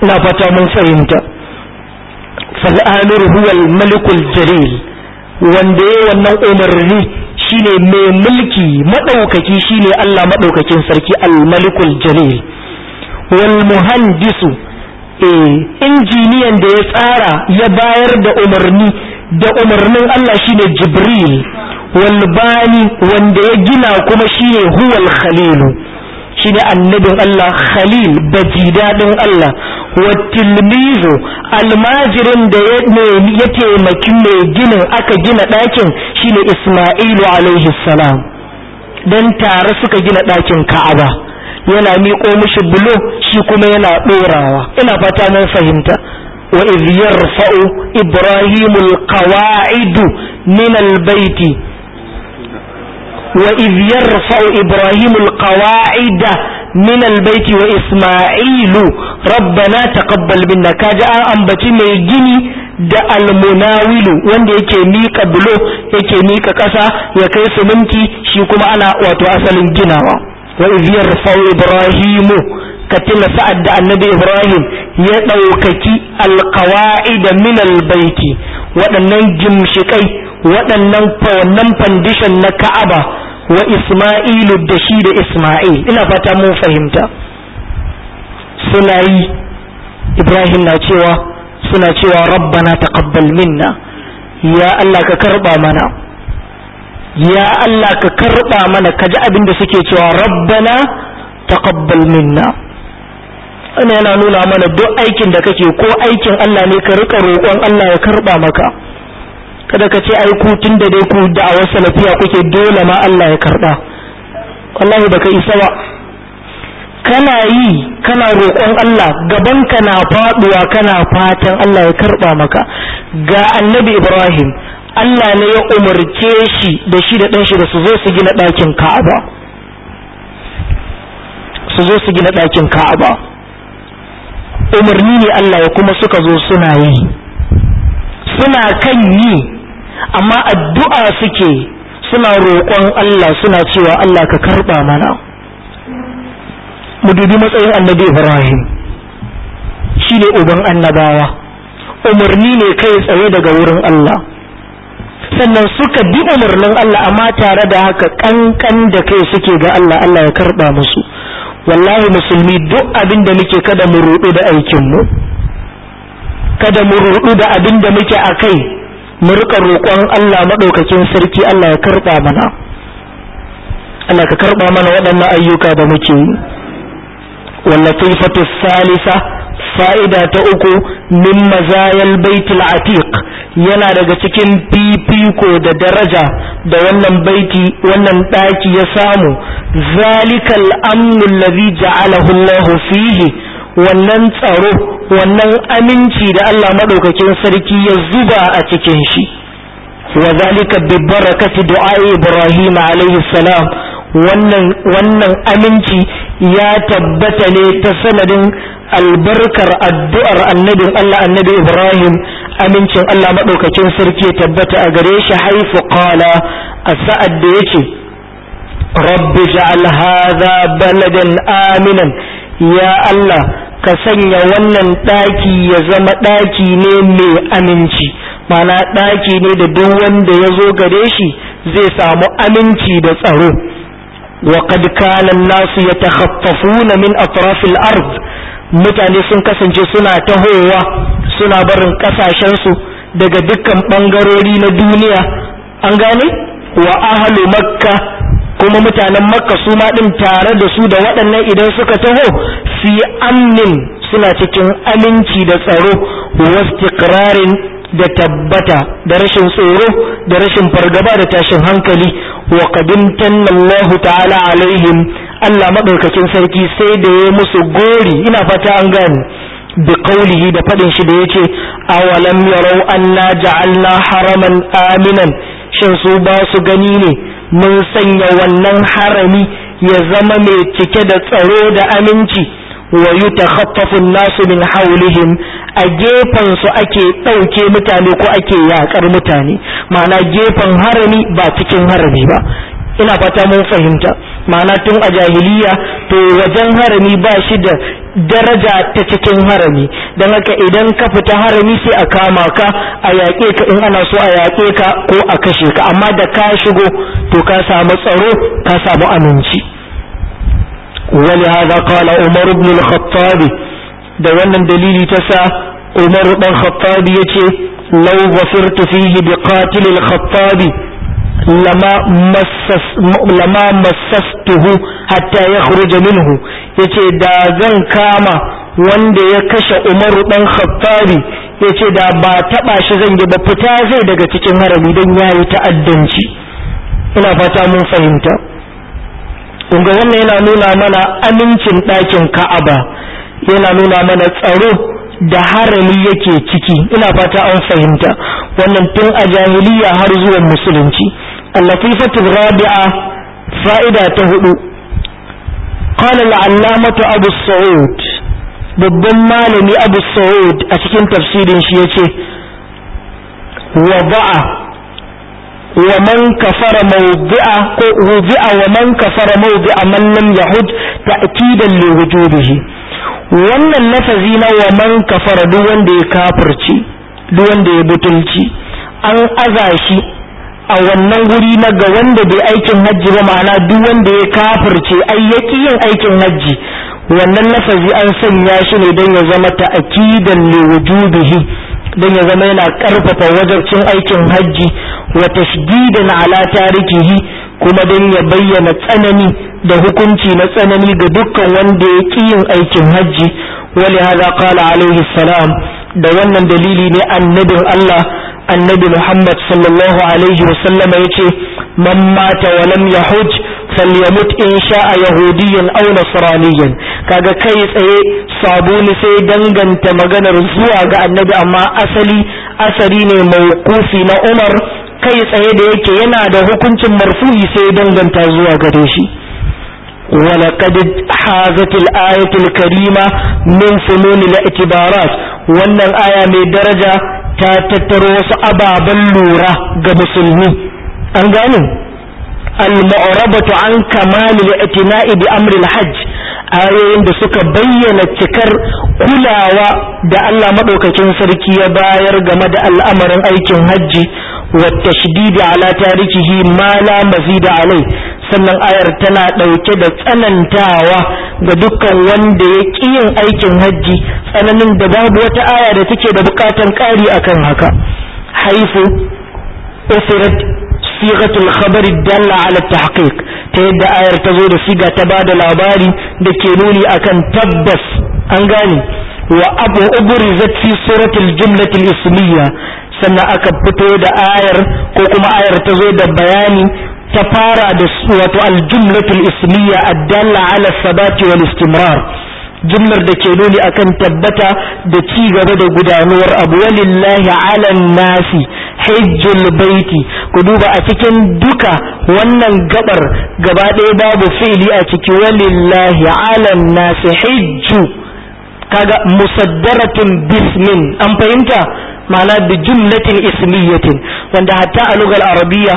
ina fata mun fahimta fal'amir huwa malikul jalil wanda ya wannan umarni shine mai mulki madaukaki shine Allah madaukakin sarki al-malikul jalil wal muhandisu eh injiniyan da ya tsara ya bayar da umarni da umarnin Allah shine jibril wal bani wanda ya gina kuma shine huwal khalilu shine annabin Allah Khalil bajidadin Allah wa tilmizu almajirin da ya taimaki mai ginin aka gina ɗakin shine Isma'ilu alaihi salam dan tare suka gina ɗakin Ka'aba yana miƙo mishi bulo shi kuma yana ɗorawa ina fata mun fahimta wa idh yarfa'u ibrahimul qawa'idu min albayti وإذ يرفع إبراهيم القواعد من البيت وإسماعيل ربنا تقبل منا كاجا أنبتي ميجيني da almunawilu wanda yake mika bulo yake mika ƙasa ya kai siminti shi kuma ana wato asalin ginawa wa iz yarfa'u ibrahimu ka tuna sa'ad da annabi ibrahim ya ɗaukaki alqawaida min albaiti waɗannan gimshikai waɗannan wannan fandishan na ka'aba wa isma'ilu da shi da isma'il ina fata mun fahimta suna yi ibrahim na cewa suna cewa rabbana taqabbal minna ya allah ka karba mana ya allah ka karba mana kaji abin da suke cewa rabbana taqabbal minna ana yana nuna mana duk aikin da kake ko aikin allah ne ka rika roƙon allah ya karba maka kada ka ce ai ku tun da dai ku da'awar salafiya kuke dole ma Allah ya karba wallahi baka isa ba kana yi kana roƙon Allah gaban ka na faduwa kana fatan Allah ya karba maka ga annabi Ibrahim Allah ne ya umarce shi da shi da ɗan shi da su zo su gina ɗakin Ka'aba su zo su gina ɗakin Ka'aba umarni ne Allah ya kuma suka zo suna yi suna kan yi amma addu'a suke suna roƙon Allah suna cewa Allah ka karɓa mana mu dubi matsayin annabi Ibrahim shi ne uban annabawa umarni ne kai tsaye daga wurin Allah sannan suka bi umarnin Allah amma tare da haka kankan da kai suke ga Allah Allah ya karɓa musu wallahi musulmi duk abin da muke kada mu ruɗu da aikinmu kada mu ruɗu da abin da muke a kai mu rika roƙon Allah maɗaukakin sarki Allah ya karɓa mana Allah ka karɓa mana waɗannan ayyuka da muke yi wallatifatu salisa fa'ida ta uku min mazayal baitul atiq yana daga cikin fifiko da daraja da wannan baiti wannan ɗaki ya samu zalikal amnu allazi ja'alahu Allah fihi wannan tsaro wannan aminci da Allah maɗaukakin sarki ya zuba a cikin shi wa zalika bi barakati du'a Ibrahim alayhi salam wannan wannan aminci ya tabbata ne ta sanadin albarkar addu'ar annabin Allah annabi Ibrahim amincin Allah maɗaukakin sarki ya tabbata a gare shi haifu qala a sa'ad da yake rabbi ja'al hadha baladan aminan ya Allah ka sanya wannan ɗaki ya zama ɗaki ne mai aminci mana ɗaki ne da duk wanda ya zo gare shi zai samu aminci da tsaro wa qad kana an-nasu yatakhaffafuna min atrafil ard mutane sun kasance suna tahowa suna barin kasashen su daga dukkan bangarori na duniya an gane wa ahlu makka kuma mutanen makka su ma din tare da su da waɗannan idan suka taho fi amnin suna cikin aminci da tsaro wastiqrarin da tabbata da rashin tsoro da rashin fargaba da tashin hankali wa qadimtan Allah ta'ala alaihim Allah madaukakin sarki sai da ya musu gori ina fata an gane bi qawlihi da fadin shi da yace awalam yarau anna ja'alna haraman aminan shin su ba su gani ne mun sanya wannan harami ya zama mai cike da tsaro da aminci wa yutakhaffafu an-nasu min hawlihim a gefen su ake ɗauke mutane ko ake yakar mutane ma'ana gefen harami ba cikin harami ba ina fata mun fahimta ma'ana tun a jahiliya to wajen harami ba shi da daraja ta cikin harami don haka idan ka fita harami sai a kama ka a yaƙe ka in ana so a yaƙe ka ko a kashe ka amma da ka shigo to ka samu tsaro ka samu aminci ولهذا قال عمر بن الخطاب da wannan dalili ta sa Umar dan Khattab yace law ghafirtu fihi bi qatil al-Khattab lama massas lama massastuhu hatta yakhruja minhu yace da zan kama wanda ya kashe Umar dan Khattab yace da ba taba shi zan yi ba fita zai daga cikin harami dan yayi ta'addanci ina fata mun fahimta kunga wannan yana nuna mana amincin ɗakin Ka'aba yana nuna mana tsaro da harami yake ciki ina fata an fahimta wannan tun a jahiliya har zuwa musulunci اللطيفة الرابعة فائدة تهدو قال العلامة أبو السعود babban malami abu sa'ud a cikin tafsirin shi ya ce wada'a wa man kafara mawdi'a ko wudi'a wa man kafara mawdi'a man lam yahud ta'kidan li wujubihi wannan lafazi na wa man kafara duk wanda ya kafirci duk wanda ya butulci an aza shi a wannan guri na ga wanda bai aikin hajji ba ma'ana duk wanda ya kafirce ai yaki yin aikin hajji wannan lafazi an sanya shi ne don ya zama ta'kidan li wujubihi don ya zama yana karfafa wajabcin aikin hajji wa tashdidan ala tarikihi kuma don ya bayyana tsanani da hukunci na tsanani ga dukkan wanda ya ƙi yin aikin hajji wali hada qala alaihi salam da wannan dalili ne annabin Allah annabi Muhammad sallallahu alaihi wa sallama yace man mata wa lam yahuj falyamut in sha'a yahudiyyan aw nasraniyyan kaga kai tsaye sabuni sai danganta maganar zuwa ga annabi amma asali asari ne mawqufi na Umar kai tsaye da yake yana da hukuncin marfu'i sai danganta zuwa gare shi ولقد حازت الآية الكريمة من فنون الاعتبارات وأن الآية من درجة تتروس أبا بلورة كمسلمي أنقاني المعربة عن كمال الاعتناء بأمر الحج ayoyin da suka bayyana cikar kulawa da Allah maɗaukakin sarki ya bayar game da al'amarin aikin hajji wa tashdidi ala tarikihi ma la mazida alai sannan ayar tana ɗauke da tsanantawa ga dukkan wanda ya ƙi yin aikin hajji tsananin da babu wata aya da take da buƙatan ƙari akan haka haifu usirat sigatul khabari dalla ala tahqiq ta yadda ayar ta zo da siga ta bada labari da ke nuni akan tabbas an gane wa abu ubrizat fi suratul jumlatil ismiyya sannan aka fito da ayar ko kuma ayar ta zo da bayani ta fara da wato aljumlatul ismiyya addalla ala sabati wal istimrar jumlar da ke nuni akan tabbata da ci gaba da gudanuwar abu walillahi ala nasi hajjul baiti ku duba a cikin duka wannan gabar gaba ɗaya babu fi'li a ciki walillahi ala nasi hajju kaga musaddaratun bismin an fahimta ma'ana bi jumlatin ismiyatin wanda hatta a lugar arabiya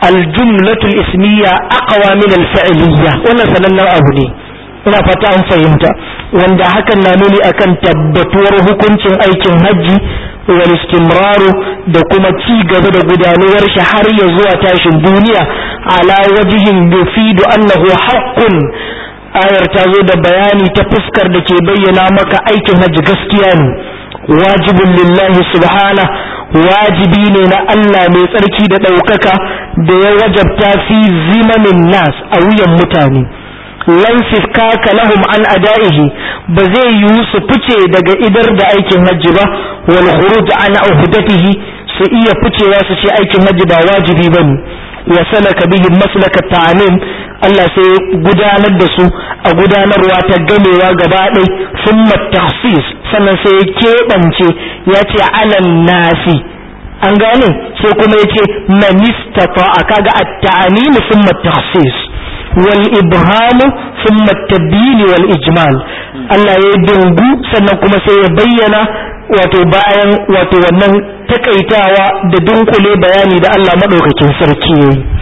الجملة الاسمية أقوى من الفعلية wannan sanannen abu ne ina fata an fahimta wanda hakan na nuni akan tabbatuwar hukuncin aikin hajji wal istimraru da kuma ci gaba da gudanuwar shi har ya zuwa tashin duniya ala wajihin yufidu annahu haqqun ayar ta zo da bayani ta fuskar da ke bayyana maka aikin hajji gaskiya ne wajibun lillahi subhana wajibi ne na Allah mai tsarki da ɗaukaka da ya wajabta fi zimamin nas a wuyan mutane lan kaka lahum an ada'ihi ba zai yiwu su fice daga idar da aikin hajji ba wal khuruj an uhdatihi su iya ficewa su ce aikin hajji ba wajibi bane wa salaka bihi maslaka ta'amim Allah sai gudanar da su a gudanarwa ta gamewa gaba ɗai summa takhsis sannan sai ya keɓance ya ce alan nasi an gane sai kuma ya ce manistata a kaga at-ta'amim summa takhsis wal ibhamu summa tabyin wal ijmal Allah ya dungu sannan kuma sai ya bayyana wato bayan wato wannan takaitawa da dunkule bayani da Allah madaukakin sarki yayi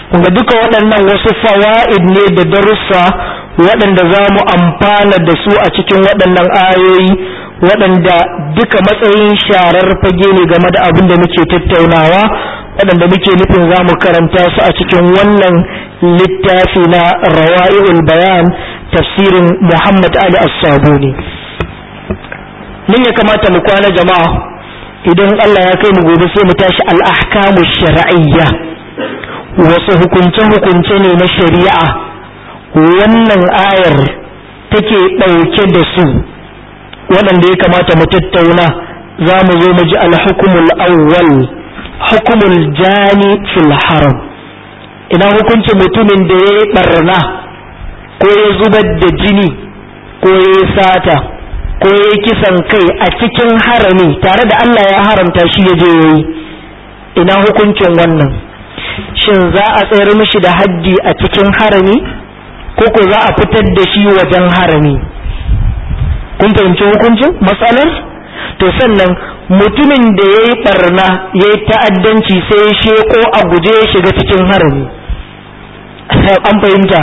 kuma duka waɗannan wasu fawa'id ne da darussa waɗanda za mu amfana da su a cikin waɗannan ayoyi waɗanda duka matsayin sharar fage ne game da abin da muke tattaunawa waɗanda muke nufin za mu karanta su a cikin wannan littafi na rawa'i'ul bayan tafsirin muhammad ali as-sabuni mun ya kamata mu kwana jama'a idan allah ya kai mu gobe sai mu tashi al-ahkamu shar'iyya wasu hukunce-hukunce ne na shari'a wannan ayar take ɗauke da su waɗanda ya kamata mu tattauna za mu zo mu ji alhukumul awwal hukumul jani fil haram ina hukunci mutumin da ya yi ɓarna ko ya zubar da jini ko ya yi sata ko ya yi kisan kai a cikin harami tare da Allah ya haramta shi ya je ya yi ina hukuncin wannan shin za a tsayar mishi da haddi a cikin harami ko ko za a fitar da shi wajen harami kun fahimci hukuncin matsalar to sannan mutumin da ya yi barna ya yi ta'addanci sai ya sheko a guje ya shiga cikin harami an fahimta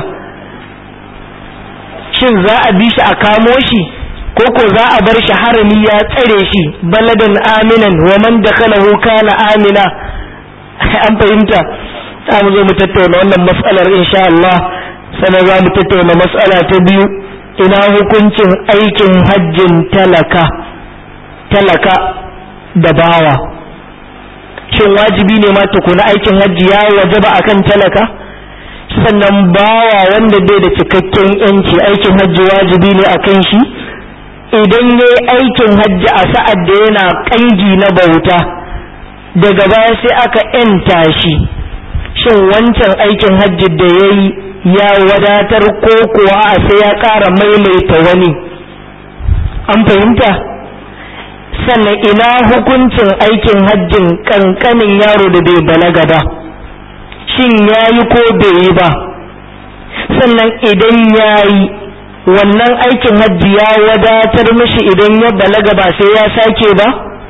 shin za a bi shi a kamo shi ko ko za a bar shi harami ya tsare shi baladan aminan wa man dakhalahu kana amina an fahimta za mu zo mu tattauna wannan matsalar insha Allah sannan za mu tattauna matsala ta biyu ina hukuncin aikin hajjin talaka talaka da bawa shin wajibi ne ma tukuna aikin hajji ya wajaba akan talaka sannan bawa wanda bai da cikakken yanci aikin hajji wajibi ne akan shi idan ya yi aikin hajji a sa'ad da yana kangi na bauta daga baya sai aka yanta shi shin wancan aikin hajji da ya yi ya wadatar ko kuwa a sai ya ƙara maimaita wani an fahimta sannan ina hukuncin aikin hajjin ƙanƙanin yaro da bai balaga ba shin ya yi ko bai yi ba sannan idan ya yi wannan aikin hajji ya wadatar mishi idan ya balaga ba sai ya sake ba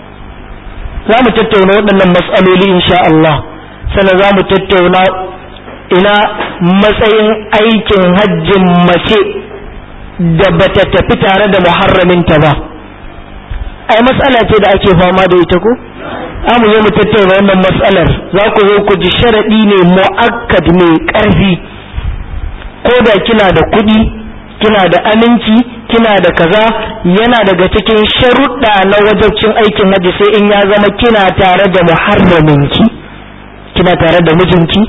za mu tattauna waɗannan matsaloli insha Allah sannan za mu tattauna ina matsayin aikin hajjin mace da bata tafi tare da muharraminta ba ai matsala ce da ake fama da ita ko mu zo mu tattauna wannan matsalar za ku zo ku ji sharaɗi ne mu'akkad mai ƙarfi ko da kina da kuɗi kina da aminci kina da kaza yana daga cikin sharuɗa na wajabcin aikin hajji sai in ya zama kina tare da muharraminki kina tare da mijinki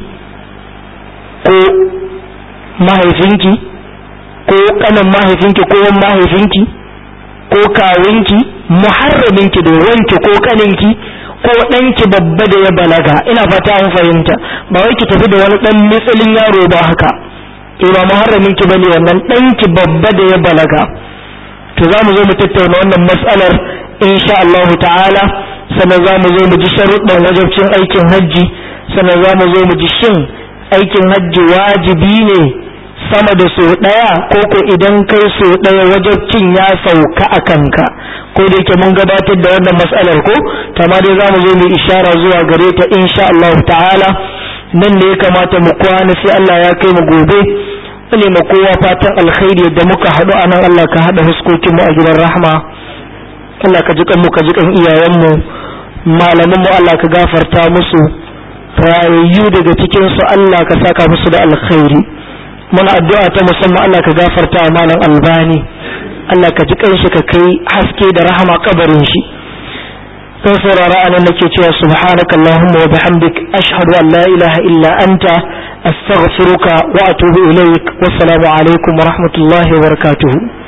ko mahaifinki ko kanin mahaifinki ko mahaifinki ko kawunki muharraminki da wanki ko kaninki ko ɗanki babba da ya balaga ina fata an fahimta ba wai ki tafi da wani ɗan mitsalin yaro ba haka to ba muharraminki bane wannan ɗanki babba da ya balaga to za mu zo mu tattauna wannan matsalar insha Allah ta'ala sannan za mu zo mu ji sharuɗan wajabcin aikin hajji sannan za mu zo mu ji shin aikin hajji wajibi ne sama da so ɗaya ko ko idan kai so ɗaya wajabcin ya sauka a kanka ko da yake mun gabatar da wannan matsalar ko tama dai za mu zo mu ishara zuwa gare ta insha Allah ta'ala nan ne ya kamata mu kwana sai Allah ya kai mu gobe ne ma kowa fatan alkhairi da muka haɗu a nan Allah ka haɗa huskokinmu a gidan rahma Allah ka ji mu ka ji kan iyayenmu malamanmu Allah ka gafarta musu rayayyu daga cikin su Allah ka saka musu da alkhairi muna addu'a ta musamman Allah ka gafarta wa malam albani Allah ka ji kanshi ka kai haske da rahama kabarin shi kan saurara anan nake cewa subhanaka allahumma wa bihamdik ashhadu an la ilaha illa anta astaghfiruka wa atubu ilaik wassalamu alaikum wa rahmatullahi wa barakatuhu